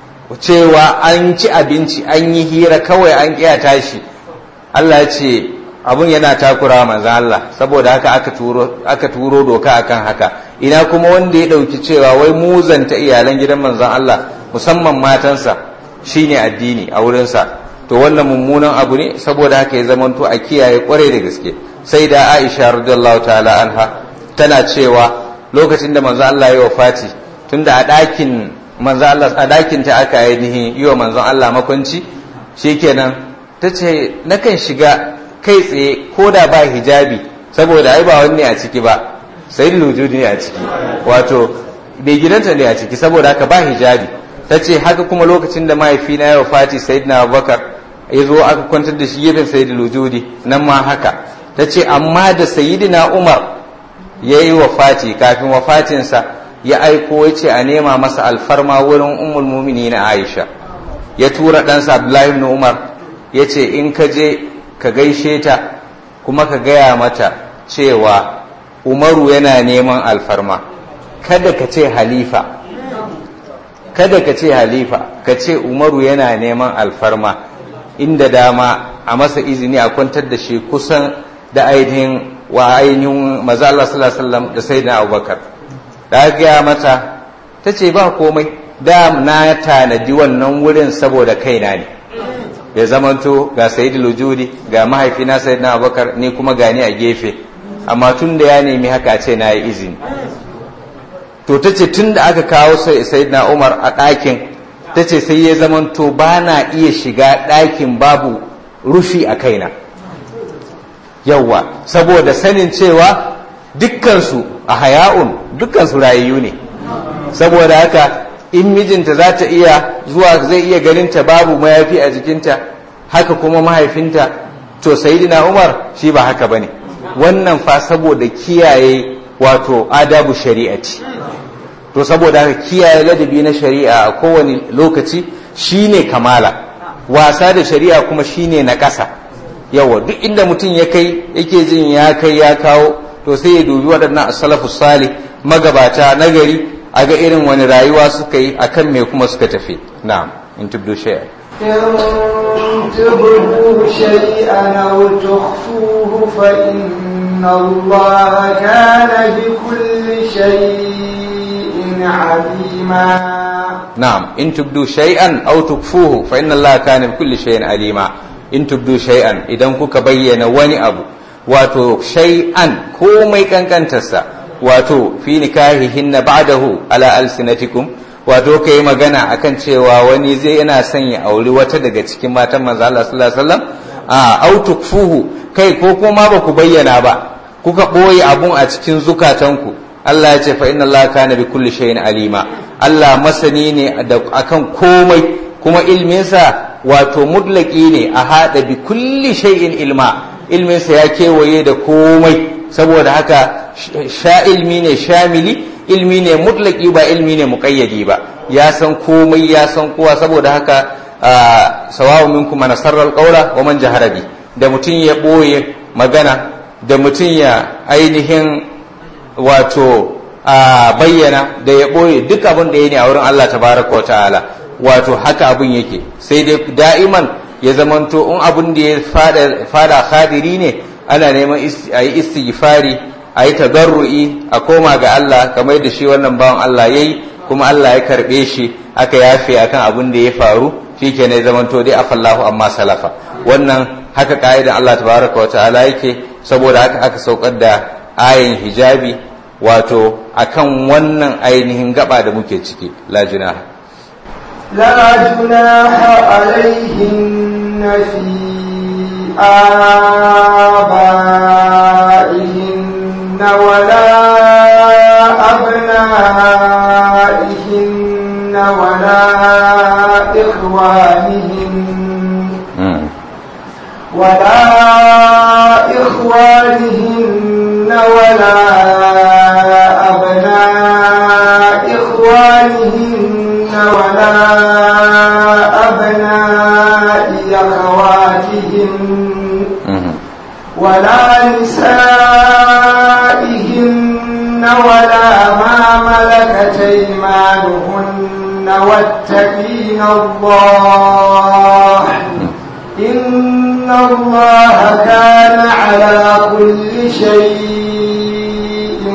cewa an ci abinci an yi hira kawai an kiya tashi Allah ya ce abun yana takura manzan Allah saboda haka aka turo aka turo doka akan haka ina kuma wanda ya dauki cewa wai muzanta iyalan gidan manzan Allah musamman matansa shine addini a wurinsa to wannan mummunan abu ne saboda haka ya zamanto a kiyaye kwarai da gaske sai da Aisha radiyallahu ta'ala anha tana cewa lokacin da manzon Allah ya wafati tunda a ɗakin manzon Allah a ɗakin ta aka ainihin yi wa manzon Allah makwanci shikenan tace nakan shiga kai tsaye ko da ba hijabi saboda ai ba wani a ciki ba sai lujudi ne a ciki wato bai gidanta ne a ciki saboda haka ba hijabi tace haka kuma lokacin da mahaifina ya wafati sayyidina Abubakar ya zo aka kwantar da shi gefen sayyidul wujudi nan ma haka tace amma da sayyidina Umar ya yi wafati kafin wafatinsa ya aiko ya ce a nema masa alfarma wurin ummul mumini na aisha ya tura ɗansa abdullahi ibn umar ya ce in ka je ka gaishe ta kuma ka gaya mata cewa umaru yana neman alfarma kada ka ce halifa kada ka ce halifa ka ce umaru yana neman alfarma inda dama a masa izini a kwantar da shi kusan da ainihin wa ainihin maza Allah sallallahu alaihi wasallam da sayyidina Abubakar da gaya mata ta ce ba komai da na tanadi wannan wurin saboda kaina ne ya zamanto ga sayyidul wujudi ga mahaifina sayyidina Abubakar ni kuma gani a gefe amma tun da ya nemi haka ce na yi izini to ta ce tun da aka kawo sayyidina Umar a ɗakin ta ce sai ya zamanto ba na iya shiga ɗakin babu rufi a kaina yawwa saboda sanin cewa dukkansu a haya'un dukkansu rayayyu ne saboda haka in mijinta za ta iya zuwa zai iya ganinta babu mayafi a jikinta haka kuma mahaifinta to sayidina umar shi ba haka bane wannan fa saboda kiyaye wato adabu shari'ati to saboda haka kiyaye ladabi na shari'a a kowane lokaci shine kamala wasa da shari'a kuma shine na ƙasa yawa duk inda mutum ya kai yake jin ya kai ya kawo to sai ya dubi waɗannan asalafu salih magabata nagari a ga irin wani rayuwa suka yi akan me kuma suka tafi na'am in tubdu shay'a إن تبدوا شيئا أو تخفوه فإن الله كان بكل شيء عليما نعم إن تبدوا شيئا أو تخفوه فإن الله كان بكل شيء عليما in tubdu shay'an idan kuka bayyana wani abu wato shay'an komai kankantarsa wato fi nikahihinna ba'dahu ala alsinatikum wato kai magana akan cewa wani zai yana son ya auri wata daga cikin matan manzo Allah sallallahu alaihi wasallam a au tukfuhu kai ko kuma ba ku bayyana ba kuka boye abun a cikin zukatanku Allah ya ce fa inna Allah kana bi kulli shay'in alima Allah masani ne akan komai kuma ilminsa wato mutlaki ne a haɗa bi kulli shay'in ilma ilminsa ya kewaye da komai saboda haka sha ilmi ne shamili ilmi ne mutlaki ba ilmi ne muƙayyadi ba ya san komai ya san kowa saboda haka sawawu minkum man sarra alqawla wa man jahara bi da mutum ya boye magana da mutum ya ainihin wato bayyana da ya boye duk abin da ya ne a wurin Allah tabaraka wa ta'ala wato haka abin yake sai dai da'iman ya zamanto in abin da ya fada khadiri ne ana neman a yi istighfari a yi tadarru'i a koma ga Allah kamar da shi wannan bawan Allah ya yi kuma Allah ya karɓe shi aka yafe akan abin da ya faru shi ke ne zamanto dai afallahu amma salafa wannan haka ka'idan Allah tabaraka wa ta'ala yake saboda haka aka saukar da ayin hijabi wato akan wannan ainihin gaba da muke ciki la junaha لا جناح عليهن في آبائهن ولا أبنائهن ولا إخوانهن ولا إخوانهن ولا أبناء إخوانهن ولا أبناء أخواتهن ولا نسائهن ولا ما ملكت أيمانهن واتقين الله إن الله كان على كل شيء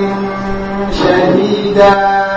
شهيدا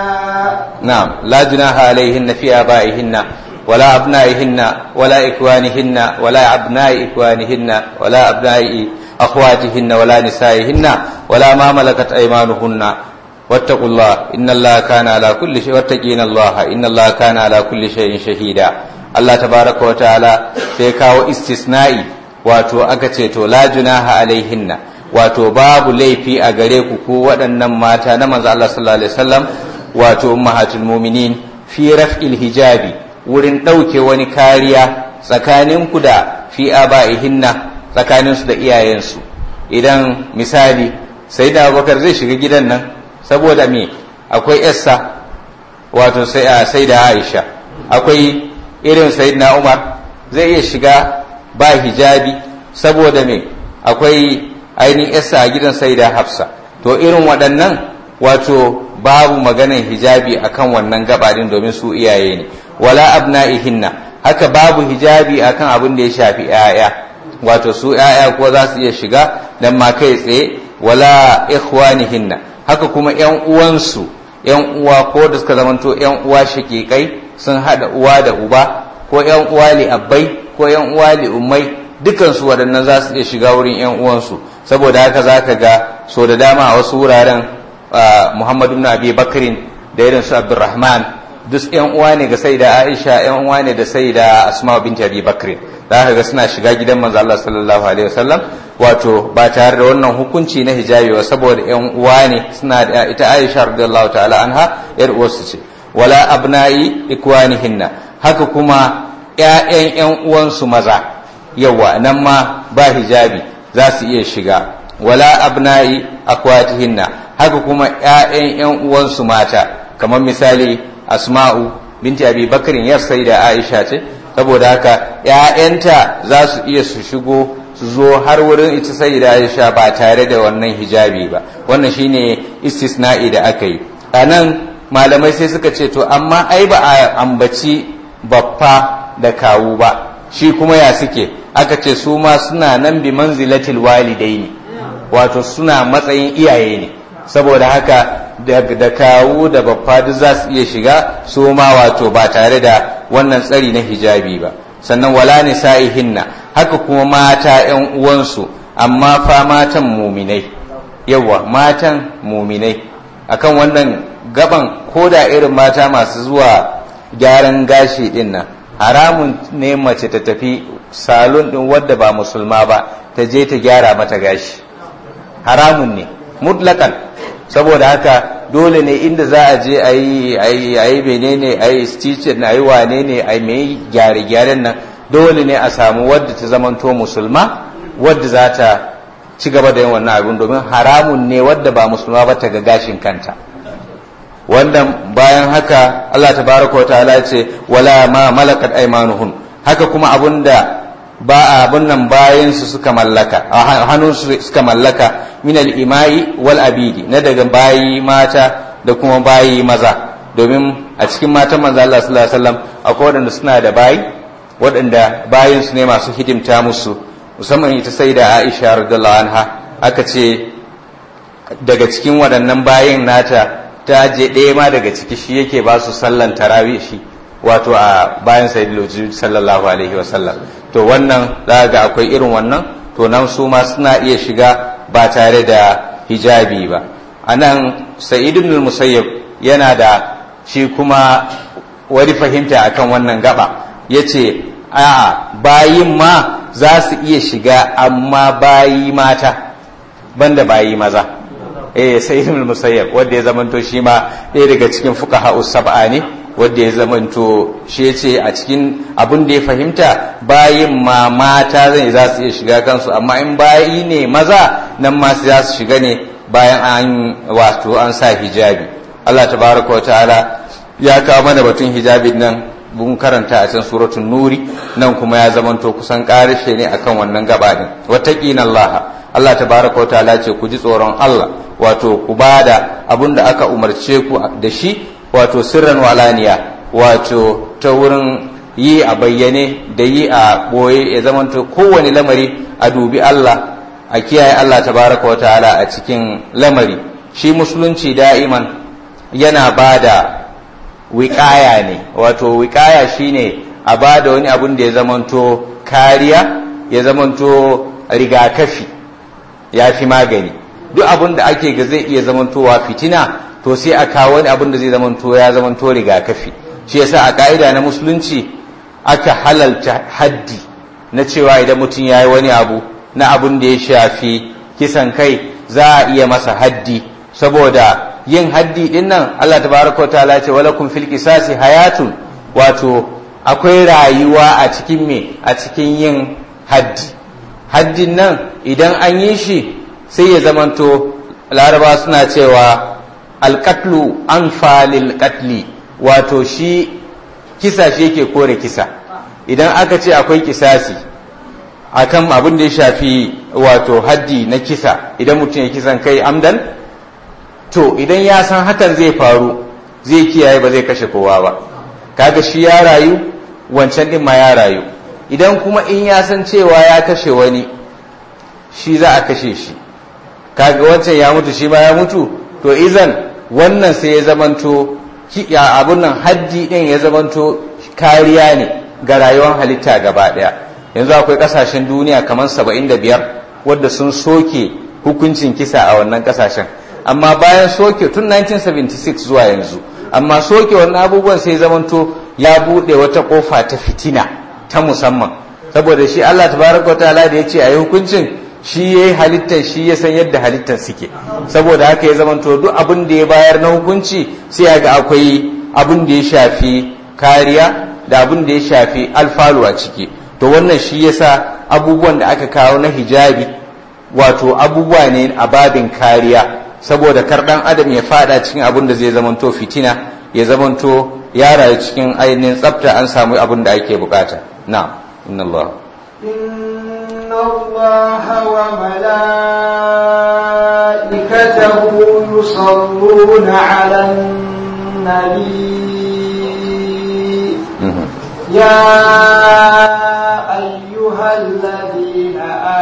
نعم لا جناح عليهن في آبائهن ولا أبنائهن ولا إخوانهن ولا أبناء إخوانهن ولا أبناء أخواتهن ولا نسائهن ولا ما ملكت أيمانهن واتقوا الله إن الله كان على كل شيء واتقين الله إن الله كان على كل شيء شهيدا الله تبارك وتعالى سيكاو استثنائي wato aka ce to la junaha alaihinna wato babu laifi a gare ku ko waɗannan mata na manzo Allah sallallahu alaihi wasallam wato ummahatul mu'minin fi raf'il hijabi wurin ɗauke wani kariya tsakaninku da fi aba'ihinna tsakaninsu da iyayensu idan misali sai da abubakar zai shiga gidan nan saboda me akwai yassa wato sai da aisha akwai irin sayyidina umar zai iya shiga ba hijabi saboda me akwai ainihin yassa a gidan sai da hafsa to irin waɗannan wato babu maganan hijabi akan wannan gabaɗin domin su iyaye ne wala abna'ihinna haka babu hijabi akan abin da ya shafi 'ya'ya wato su 'ya'ya ko za su iya shiga dan ma kai tsaye wala ikhwanihinna haka kuma 'yan uwansu 'yan uwa ko da suka zamanto 'yan uwa shakikai sun hada uwa da uba ko 'yan uwa li abbai ko 'yan uwa li ummai dukansu waɗannan za su iya shiga wurin 'yan uwansu saboda haka za ka ga so da dama a wasu wuraren muhammadu na abi bakarin da irin su abdurrahman duk 'yan uwa ne ga sai da aisha 'yan uwa ne da sai da asma binti abi bakarin za ka ga suna shiga gidan manzo Allah sallallahu alaihi wasallam wato ba tare da wannan hukunci na hijabi ba saboda 'yan uwa ne suna da ita aisha radiyallahu ta'ala anha yar uwarsu ce wala abna'i ikwanihinna haka kuma 'ya'yan 'yan uwansu maza yawa nan ma ba hijabi za su iya shiga wala abna'i akwatihinna haka kuma ƴaƴan ƴan uwansu mata kamar misali asma'u binti abi bakarin yar sai da aisha ce saboda haka ƴaƴanta za su iya su shigo su zo har wurin ita sai da aisha ba tare da wannan hijabi ba wannan shine istisna'i da aka yi a nan malamai sai suka ce to amma ai ba a ambaci baffa da kawu ba shi kuma ya suke aka ce su ma suna nan bi manzilatil walidaini wato suna matsayin iyaye ne saboda haka da kawu da baffa duk za su iya shiga su ma wato ba tare da wannan tsari na hijabi ba sannan wala nisa'ihinna haka kuma mata yan uwansu amma fa matan muminai yawa matan muminai akan wannan gaban ko da irin mata masu zuwa gyaran gashi din nan haramun ne mace ta tafi salon din wadda ba musulma ba ta je ta gyara mata gashi haramun ne mutlakan saboda haka dole ne inda za a je a yi a yi menene a yi stitching a yi wane ne a yi mai gyare-gyaren nan dole ne a samu wadda ta zamanto musulma wadda za ta ci gaba da yin wannan abin domin haramun ne wadda ba musulma ba ta ga gashin kanta wannan bayan haka Allah tabaraka wa ta'ala ce wala ma malakat aymanuhun haka kuma abunda ba abun nan bayan su suka mallaka a hannun su suka mallaka min al-imai wal abidi na daga bayi mata da kuma bayi maza domin a cikin matan manzo Allah sallallahu alaihi wasallam akwai waɗanda suna da bayi waɗanda bayin su ne masu hidimta musu musamman ita sai da Aisha radiyallahu anha aka ce daga cikin waɗannan bayin nata ta je ɗaya ma daga ciki shi yake ba su sallan tarawih shi wato a bayan sayyidul sallallahu alaihi wasallam to wannan za ga akwai irin wannan to nan su ma suna iya shiga ba tare da hijabi ba anan sa'id ibn musayyab yana da shi kuma wani fahimta akan wannan gaba yace a bayin ma za su iya shiga amma bayi mata banda bayi maza eh sai ibn musayyab wanda ya zamanto shi ma ɗaya daga cikin fuqaha sab'a ne wanda ya zamanto shi yace a cikin abin da ya fahimta bayin ma mata zai za su iya shiga kansu amma in bayi ne maza nan ma za su shiga ne bayan an wato an sa hijabi Allah tabaraka wa ta'ala ya kawo mana batun hijabin nan mun karanta a can suratul nuri nan kuma ya zamanto kusan karishe ne akan wannan gaba din wattaqina Allah Allah tabaraka ta'ala ce ku ji tsoron Allah wato ku bada abin da aka umarce ku da shi wato sirran walaniya wato ta wurin yi a bayyane da yi a boye ya zamanto kowane lamari a dubi Allah a kiyaye Allah tabaraka ta'ala a cikin lamari shi musulunci da'iman yana bada wiƙaya ne wato wiƙaya shine a ba da wani abun da ya zamanto kariya ya zamanto rigakafi ya fi magani duk abun da ake ga zai iya zamantowa fitina to sai a kawo wani abun da zai zamanto ya zamanto rigakafi shi yasa a ka'ida na musulunci aka halalta haddi na cewa idan mutum ya yi wani abu na abun da ya shafi kisan kai za a iya masa haddi saboda yin haddi din nan Allah tabaraka ta'ala ce walakum fil qisasi hayatun wato akwai rayuwa a cikin me a cikin yin haddi haddin nan idan an yi shi sai ya zamanto laraba suna cewa alqatlu anfa lil qatli wato shi kisa shi yake kore kisa idan aka ce akwai kisasi akan abin da ya shafi wato haddi na kisa idan mutum ya kisan kai amdan to idan ya san hakan zai faru zai kiyaye ba zai kashe kowa ba kaga shi ya rayu wancan din ma ya rayu idan kuma in ya san cewa ya kashe wani shi za a kashe shi kaga wancan ya mutu shi ma ya mutu to izan wannan sai ya zamanto ya abun nan haddi din ya zamanto kariya ne ga rayuwar halitta gaba daya yanzu akwai kasashen duniya kamar 75 wadda sun soke hukuncin kisa a wannan kasashen amma bayan soke tun 1976 zuwa yanzu amma soke wannan abubuwan sai zamanto ya bude wata kofa ta fitina ta musamman saboda shi Allah tabaraka ta'ala da ya ce a yi hukuncin shi ya yi halittar shi ya san yadda halittar suke saboda haka ya zamanto duk abin da ya bayar na hukunci sai ya ga akwai abin da ya shafi kariya da abin da ya shafi alfalu a ciki to wannan shi yasa abubuwan da aka kawo na hijabi wato abubuwa ne a babin kariya saboda kar dan adam ya fada cikin abin da zai zamanto fitina ya zamanto ya rayu cikin ainihin tsafta an samu abin da ake bukata na inna Allah إن الله وملائكته يصلون على النبي يا أيها الذين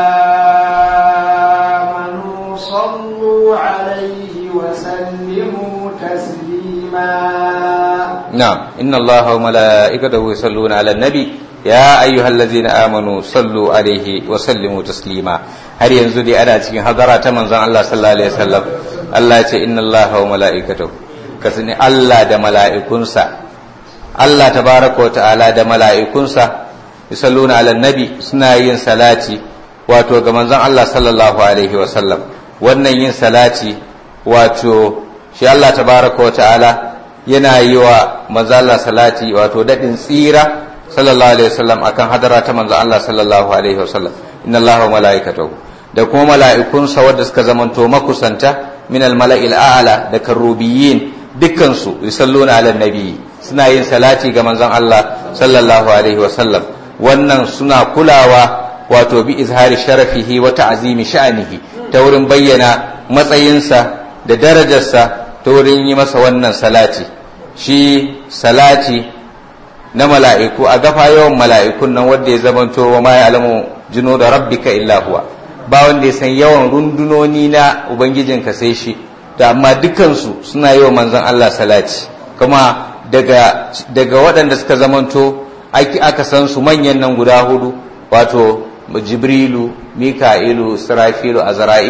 آمنوا صلوا عليه وسلموا تسليما نعم إن الله وملائكته يصلون على النبي يا أيها الذين آمنوا صلوا عليه وسلموا تسليما har yanzu dai ana cikin hadara ta manzon Allah sallallahu alaihi wasallam Allah ya ce inna Allah wa mala'ikatahu ka sani Allah da mala'ikunsa Allah tabaraka wa ta'ala da mala'ikunsa yusalluna ala nabi suna yin salati wato ga manzon Allah sallallahu alaihi wasallam wannan yin salati wato shi Allah tabaraka wa ta'ala yana yi wa manzon Allah salati wato dadin tsira sallallahu alaihi wasallam akan hadara ta manzon Allah sallallahu alaihi wasallam inna Allah wa mala'ikatahu da kuma mala'ikunsa wadda suka zamanto makusanta min al-mala'il a'la da karubiyin dukkan su yusalluna ala nabi suna yin salati ga manzon Allah sallallahu alaihi wasallam wannan suna kulawa wato bi izhari sharafihi wa ta'zimi sha'anihi ta wurin bayyana matsayinsa da darajarsa ta wurin yi masa wannan salati shi salati na mala'iku a gafa yawan mala'ikun nan wanda ya zamanto wa ma ya'lamu jino da rabbika illa huwa ba wanda ya san yawan rundunoni na ubangijinka sai shi da amma dukansu suna yi wa manzon Allah salati kuma daga daga waɗanda suka zamanto aka san su manyan nan guda hudu wato jibrilu mika'ilu sirafilu azra'il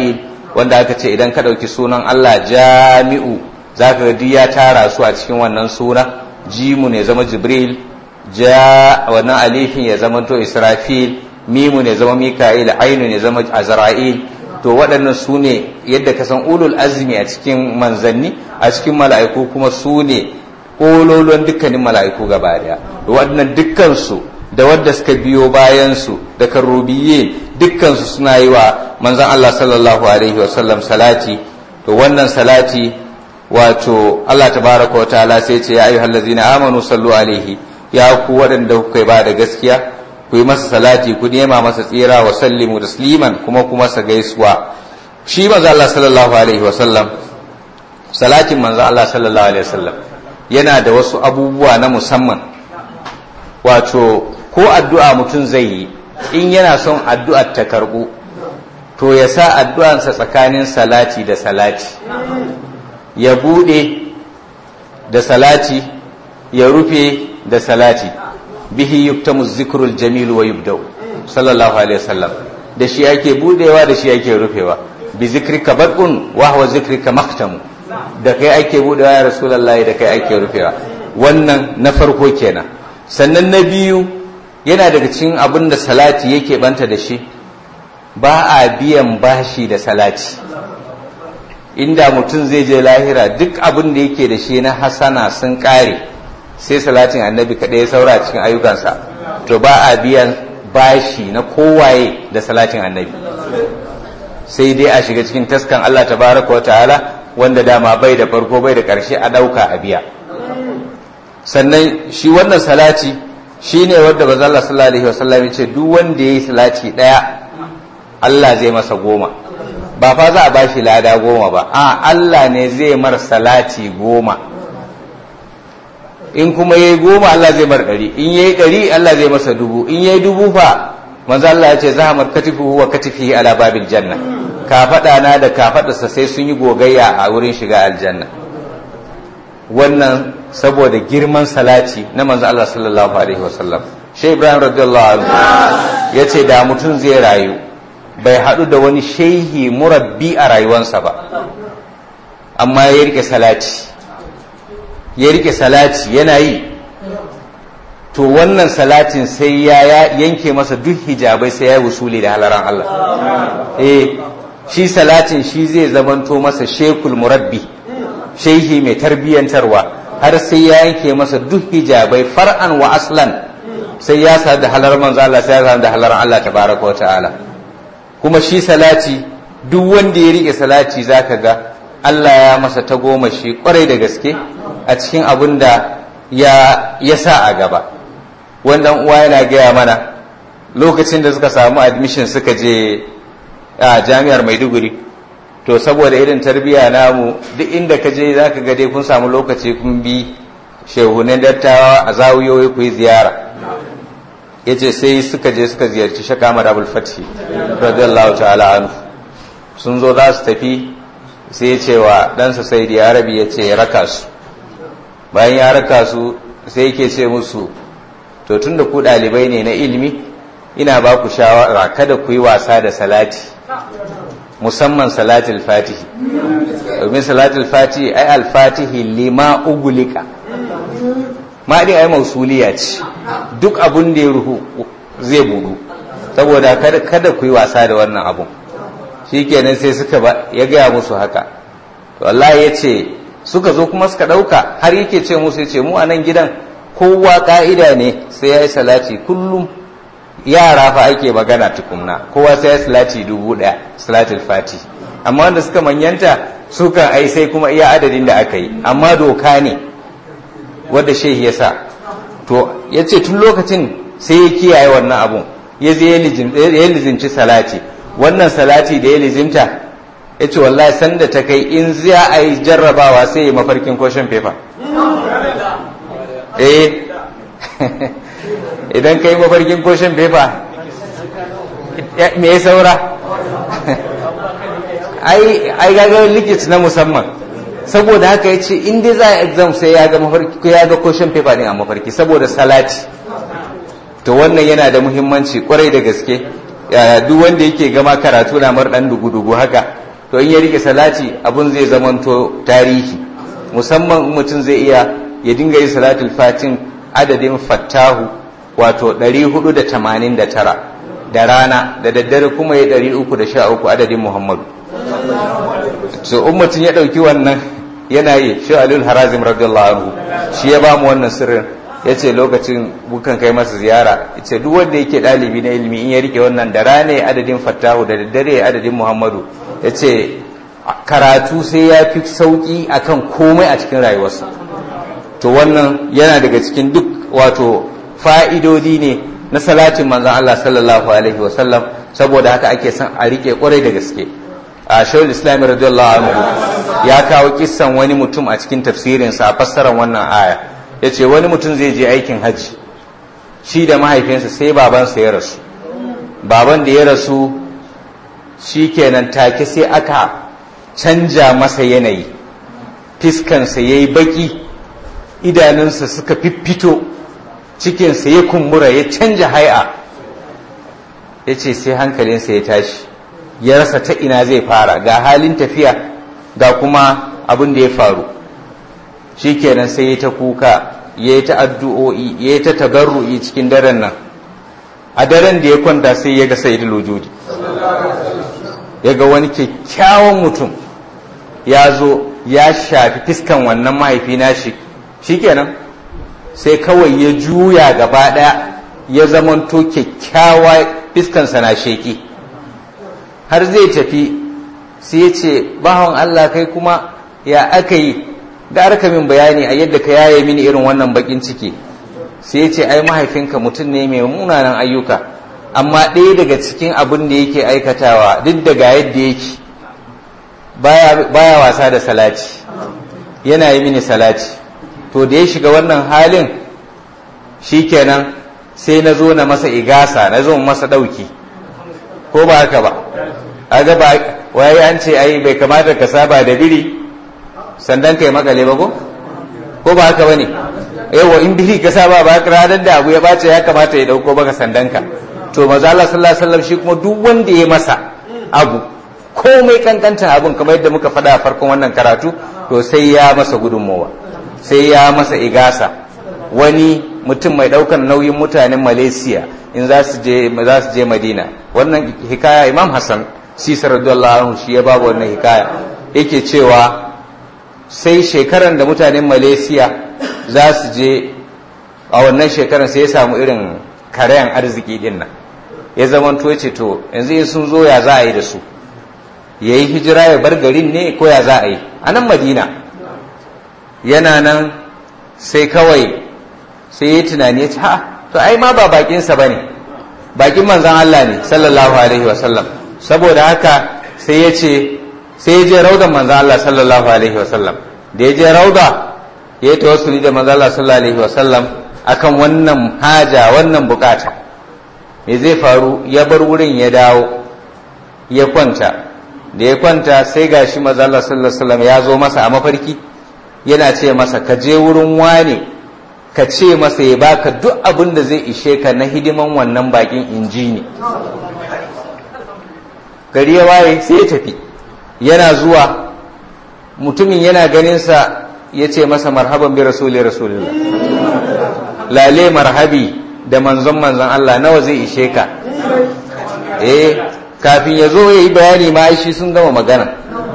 wanda aka ce idan ka ɗauki sunan Allah jami'u za ka ga ya tara su a cikin wannan suna jimu ne zama jibril ja wannan alifin ya zama to israfil mimu ne zama mika'il ainu ne zama azra'il to waɗannan su ne yadda ka san ulul azmi a cikin manzanni a cikin mala'iku kuma su ne ƙololuwan dukkanin mala'iku gaba daya waɗannan dukkansu da wadda suka biyo bayansu da karrubiye dukkansu suna yi wa manzan Allah sallallahu alaihi wasallam salati to wannan salati wato Allah tabaraka wa ta'ala sai ce ya ayyuhal ladzina amanu sallu alaihi ya ku waɗanda kuka ba da gaskiya ku yi masa salati ku nema masa tsira wa sallimu tasliman kuma kuma sa gaisuwa shi manzo Allah sallallahu alaihi wa sallam salatin manzo Allah sallallahu alaihi wa sallam yana da wasu abubuwa na musamman wato ko addu'a mutum zai yi in yana son addu'ar ta karbu to ya sa addu'ansa tsakanin salati da salati ya bude da salati ya rufe da salati bihi yuktamu zikrul jamil wa yubdau sallallahu alaihi wasallam da shi ake budewa da shi ake rufewa bi zikrika bad'un wa huwa zikrika maktamu da kai ake budewa ya rasulullahi da kai ake rufewa wannan na farko kenan sannan na biyu yana daga cikin abin da salati yake banta da shi ba a biyan bashi da salati inda mutum zai je lahira duk abin da yake da shi na hasana sun kare sai salatin annabi kaɗai ya saura cikin ayyukansa to ba a biyan bashi na kowaye da salatin annabi sai dai a shiga cikin taskan Allah tabaraka wa ta'ala wanda dama bai da farko bai da ƙarshe a ɗauka a biya sannan shi wannan salati shi ne wadda ba Allah sallallahu alaihi wasallam ya ce duk wanda ya yi salati ɗaya Allah zai masa goma ba fa za a bashi lada goma ba a Allah ne zai mar salati goma in kuma yayi goma Allah zai mar ɗari in yayi ɗari Allah zai masa dubu in yayi dubu fa manzo Allah ya ce zahamar katifu wa katifihi ala babil janna kafaɗa na da kafaɗarsa sai sun yi gogayya a wurin shiga aljanna wannan saboda girman salati na manzo Allah sallallahu alaihi wasallam Sheikh Ibrahim radiyallahu anhu yace da mutum zai rayu bai haɗu da wani shehi murabbi a rayuwarsa ba amma ya rike salati ya rike salati yana yi to wannan salatin sai ya yanke masa duk hijabai sai ya yi wusuli da halaran Allah eh shi salatin shi zai zamanto masa shekul murabbi shehi mai tarbiyyantarwa har sai ya yanke masa duk hijabai far'an wa aslan sai ya sa da halar manzo Allah sai ya sa da halaran Allah tabaraka wa ta'ala kuma shi salati duk wanda ya rike salati zaka ga Allah ya masa ta goma shi kwarai da gaske a cikin abin da ya ya sa a gaba wannan uwa yana gaya mana lokacin da suka samu admission suka je a jami'ar Maiduguri to saboda irin tarbiyya namu duk inda ka je zaka ga dai kun samu lokaci kun bi shehunan dattawa a zawiyoyi ku yi ziyara ya ce sai suka je suka ziyarci shaka marabul fati radiyallahu ta'ala anhu sun zo za su tafi sai ya ce wa ɗansa sai da arabi ya ce ya raka su bayan ya raka su sai yake ce musu to tun da ku ɗalibai ne na ilimi ina ba ku shawara kada ku yi wasa da salati musamman salatul fatihi domin salatul fatihi ai alfatihi lima ugulika ma din ai mausuliya ce duk abun da ya ruhu zai budu saboda kada ku yi wasa da wannan abun shikenan sai suka ba ya gaya musu haka to Allah ya ce suka zo kuma suka ɗauka har yake ce musu ya ce mu a nan gidan kowa ka'ida ne sai ya yi salati kullum yara fa ake magana tukunna kowa sai ya salati dubu ɗaya salatul fati amma wanda suka manyanta sukan ai sai kuma iya adadin da aka yi amma doka ne wadda shehi ya sa to ya ce tun lokacin sai ya kiyaye wannan abun ya zai ya lizinci salati wannan salati da ya lizinta ya ce wallahi sanda ta kai in za a yi jarrabawa sai ya mafarkin koshin fefa eh idan ka yi mafarkin koshin fefa me ya saura ai gagarin likit na musamman saboda haka ya ce in dai za a exam sai ya ga mafarki ya ga koshin paper din a mafarki saboda salati to wannan yana da muhimmanci kwarai da gaske duk wanda yake gama karatu na mar dan dugu-dugu haka to in ya rike salati abun zai zamanto tarihi musamman mutum zai iya ya dinga yin salatul fatin adadin fattahu wato 489 da rana da daddare kuma ya 313 adadin muhammadu so in mutum ya ɗauki wannan yana yi shi alul harazim radiyallahu anhu shi ya ba mu wannan sirrin ya ce lokacin bukan kai masa ziyara ya ce duk wanda yake ɗalibi na ilimi in ya rike wannan da rana ya adadin fattahu da daddare ya adadin muhammadu ya ce karatu sai ya fi sauƙi akan komai a cikin rayuwarsa to wannan yana daga cikin duk wato fa'idodi ne na salatin manzan Allah sallallahu alaihi wasallam saboda haka ake son a rike kwarai da gaske a shawul islami radiyallahu anhu ya kawo kissan wani mutum a cikin tafsirinsa a fassarar wannan aya ya ce wani mutum zai je aikin hajji shi da mahaifinsa sai babansa ya rasu baban da ya rasu shi kenan take sai aka canja masa yanayi fiskansa ya yi baki idanunsa suka fiffito cikinsa ya kumbura ya canja hai'a ya ce sai hankalinsa ya tashi ya rasa ta ina zai fara ga halin tafiya ga kuma abin da ya faru shi kenan sai ya ta kuka ya yi ta addu'o'i ya yi ta tagarru'i cikin daren nan a daren da ya kwanta sai ya ga sai lujudi ya ga wani kyakkyawan mutum ya zo ya shafi fiskan wannan mahaifi nashi shikenan sai kawai ya juya gaba ɗaya ya zamanto kyakkyawa fiskansa na sheki har zai tafi sai ya ce bawan Allah kai kuma ya aka yi da aka min bayani a yadda ka yaye mini irin wannan bakin ciki sai ya ce ai mahaifinka mutum ne mai munanan ayyuka amma ɗaya daga cikin abin da yake aikatawa duk daga yadda yake baya wasa da salati yana yi mini salati to da ya shiga wannan halin shikenan sai na zo na masa igasa na zo masa ɗauki ko ba haka ba aga ba waye an ce ai bai kamata ka saba da biri sandan kai makale ba ko ko ba haka bane yawa in biri ka saba ba ranar da abu ya bace ya kamata ya dauko baka sandanka to maza Allah sallallahu alaihi wasallam shi kuma duk wanda ya masa abu komai kankantan abun kamar yadda muka faɗa a farkon wannan karatu to sai ya masa gudunmowa sai ya masa igasa wani mutum mai ɗaukar nauyin mutanen malaysia in za su je za su je madina wannan hikaya imam hassan sisa radiyallahu anhu shi ya babu wannan hikaya yake cewa sai shekaran da mutanen malaysia za su je a wannan shekaran sai ya samu irin karayan arziki din nan ya zama to ce to yanzu in sun zo ya za a yi da su ya yi hijira ya bar garin ne ko ya za a yi a nan madina yana nan sai kawai sai ya tunani ya ce ha to ai ma ba bakinsa ba ne bakin manzan Allah ne sallallahu alaihi wasallam saboda haka sai ya ce sai ya je raudan manzan Allah sallallahu alaihi wasallam da ya je rauda ya yi tawassuli da manzan Allah sallallahu alaihi wasallam akan wannan haja wannan bukata me zai faru ya bar wurin ya dawo ya kwanta da ya kwanta sai gashi manzan Allah sallallahu alaihi wasallam ya zo masa a mafarki yana ce masa ka je wurin wane ka ce masa ya baka duk abin da zai ishe ka na hidiman wannan bakin inji ne gari ya waye sai ya tafi yana zuwa mutumin yana ganinsa ya ce masa marhaban bi rasuli rasulillah lale marhabi da manzon manzon Allah nawa zai ishe ka eh kafin ya zo ya yi bayani ma shi sun gama magana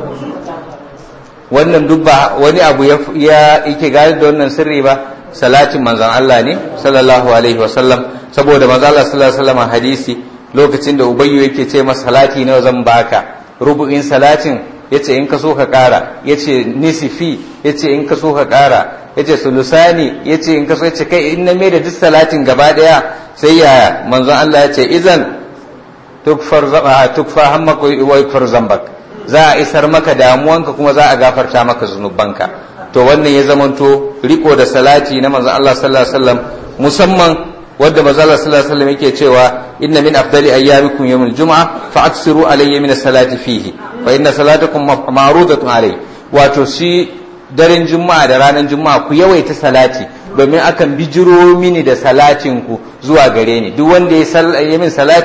wannan duk ba wani abu ya yake gane da wannan sirri ba salatin manzon Allah ne sallallahu alaihi wasallam saboda manzon Allah sallallahu alaihi wasallam hadisi lokacin da ubayyu yake ce masa salati nawa zan baka rubu'in salatin yace in ka so ka kara yace nisifi yace in ka so ka kara yace sulusani yace in ka so yace kai in na mai da duk salatin gaba daya sai ya manzon Allah yace idan tukfar zaba tukfa hammaka wa yukfar zambak za a isar maka damuwanka kuma za a gafarta maka zunubanka to wannan ya zamanto riko da salati na manzon Allah sallallahu alaihi wasallam musamman wadda manzon Allah sallallahu alaihi wasallam yake cewa inna min afdali ayyamikum yawmul jum'a fa aksiru alayya min salati fihi fa inna salatakum ma'rudatun alayhi wato shi daren juma'a da ranar juma'a ku yawaita salati domin akan bijiro mini da salatin ku zuwa gare ni duk wanda ya min salati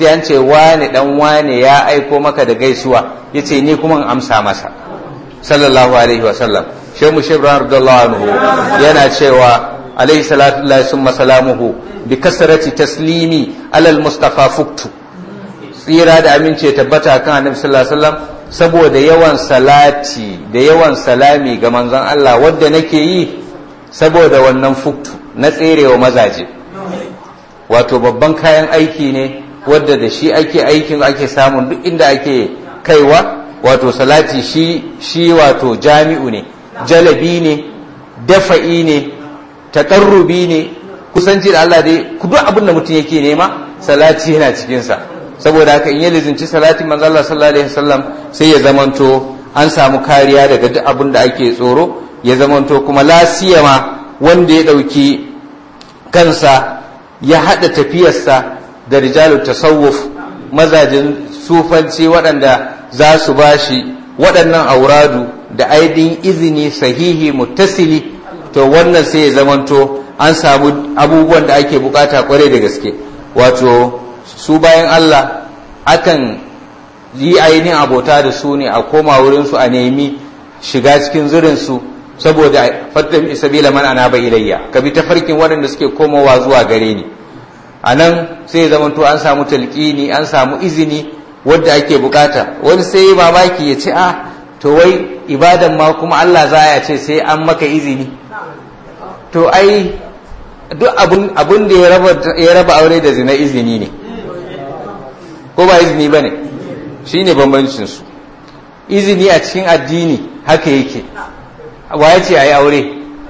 sai an ce wane dan wane ya aiko maka da gaisuwa yace ni kuma in amsa masa sallallahu alaihi wa sallam shehu shibran radiyallahu anhu yana cewa alaihi salatu lillahi summa salamuhu bi kasrati taslimi alal mustafa fuktu tsira da amince tabbata kan annabi sallallahu alaihi wasallam saboda yawan salati da yawan salami ga manzon Allah wadda nake yi saboda wannan fuktu na tserewa mazaje wato babban kayan aiki ne wadda da shi ake aikin ake samun duk inda ake kaiwa wato salati shi shi wato jami'u ne jalabi ne dafa'i ne taƙarrubi ne kusanci da Allah dai ku duk abin da mutum yake nema salati yana cikinsa saboda haka in ya lizinci salatin manzo Allah sallallahu alaihi wasallam sai ya zamanto an samu kariya daga duk abin da ake tsoro ya zamanto kuma lasiyama wanda ya ɗauki kansa ya haɗa tafiyarsa da rijalu tasawuf mazajin sufanci waɗanda za su bashi waɗannan auradu da aidin izini sahihi muttasili to wannan sai ya zamanto an samu abubuwan da ake bukata kwarai da gaske wato su bayan Allah akan yi ainihin abota da su ne a koma wurinsu a nemi shiga cikin zurinsu saboda fatan isabila man ana bai ilayya ka bi ta farkin waɗanda suke komowa zuwa gare ni a nan sai zamanto an samu talƙini an samu izini wadda ake bukata wani sai yi mamaki ya ce a to wai ibadan ma kuma Allah za ya ce sai an maka izini to ai duk abun da ya raba aure da zina izini ne ko ba izini ba ne shi ne bambancinsu izini a cikin addini haka yake wa ya ce a yi aure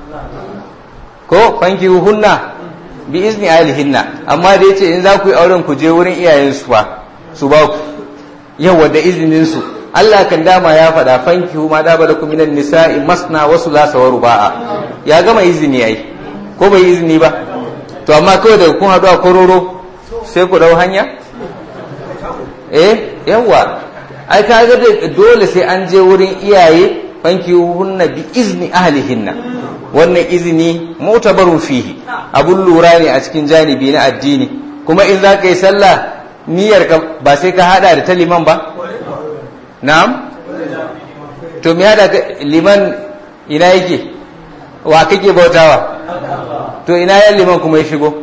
ko fanki hunna bi izini alihinna amma da ya ce in za ku yi auren ku je wurin iyayensu ba su ba ku yawa da izininsu Allah kan dama ya faɗa fanki ma da bada minan nisa'i masna wasu lasa wa ruba'a ya gama izini ai ko bai izini ba to amma kawai daga kun haɗu a kororo sai ku ɗau hanya eh yawa ai ka ga dole sai an je wurin iyaye fanki hunna bi izni ahlihinna wannan izini mutabarun fihi abun lura ne a cikin janibi na addini kuma in za ka yi sallah niyyar ka ba sai ka hada da ta liman ba na'am to me hada liman ina yake wa kake bautawa to ina yan liman kuma ya shigo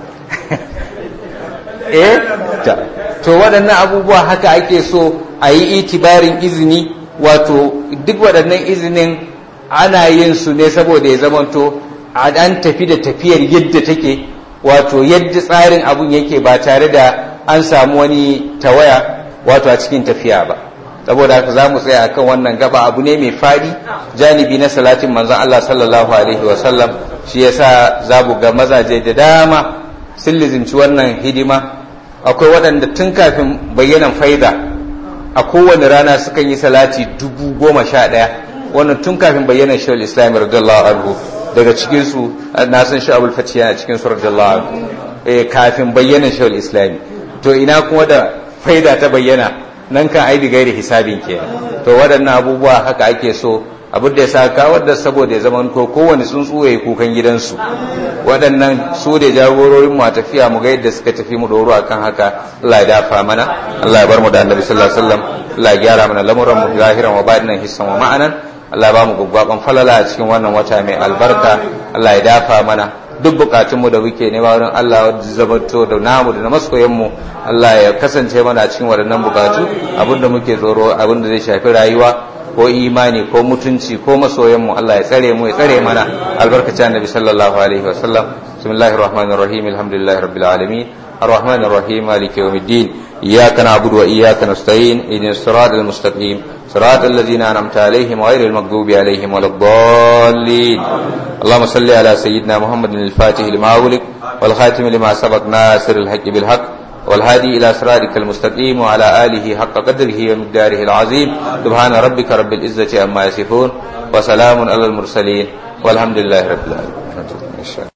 eh to waɗannan abubuwa haka ake so a yi itibarin izini wato duk waɗannan izinin ana yin su ne saboda ya zamanto an tafi da tafiyar yadda take wato yadda tsarin abun yake ba tare da an samu wani tawaya wato a cikin tafiya ba saboda haka za mu tsaya akan wannan gaba abu ne mai fadi janibi na salatin manzon Allah sallallahu alaihi wa sallam shi yasa za mu ga mazaje da dama sun lizinci wannan hidima akwai waɗanda tun kafin bayyanan faida a kowane rana sukan yi salati dubu goma sha ɗaya wannan tun kafin bayyanan shawar islam radiyallahu anhu daga cikinsu na san shi abul fati yana cikin su radiyallahu anhu kafin bayyanan shawar islam to ina kuma da faida ta bayyana nan kan ai gairi hisabin kenan to waɗannan abubuwa haka ake so abin da ya saka wadda saboda ya zama ko kowane tsuntsu ya kukan gidansu waɗannan su da jagororin mu a tafiya mu ga yadda suka tafi mu doro akan haka Allah ya dafa mana Allah ya bar mu da annabi sallallahu alaihi wasallam Allah ya gyara mana lamuran mu zahiran wa batinan hissan wa ma'anan Allah ya ba mu gwaggwaban falala a cikin wannan wata mai albarka Allah ya dafa mana duk bukatunmu da muke nema wurin Allah wadda zamanto da namu da na masoyanmu Allah ya kasance mana cikin waɗannan bukatu abinda muke tsoro abinda zai shafi rayuwa ko imani ko mutunci ko masoyanmu Allah ya tsare mu ya tsare mana albarkacin annabi sallallahu alaihi wa sallam bismillahir rahmanir rahim alhamdulillahi rabbil alamin الرحمن الرحيم مالك يوم الدين إياك نعبد وإياك نستعين إذن الصراط المستقيم صراط الذين أنعمت عليهم غير المغضوب عليهم ولا الضالين اللهم صل على سيدنا محمد الفاتح لما أغلق والخاتم لما سبق ناصر الحق بالحق والهادي إلى صراطك المستقيم وعلى آله حق قدره ومقداره العظيم سبحان ربك رب العزة عما يصفون وسلام على المرسلين والحمد لله رب العالمين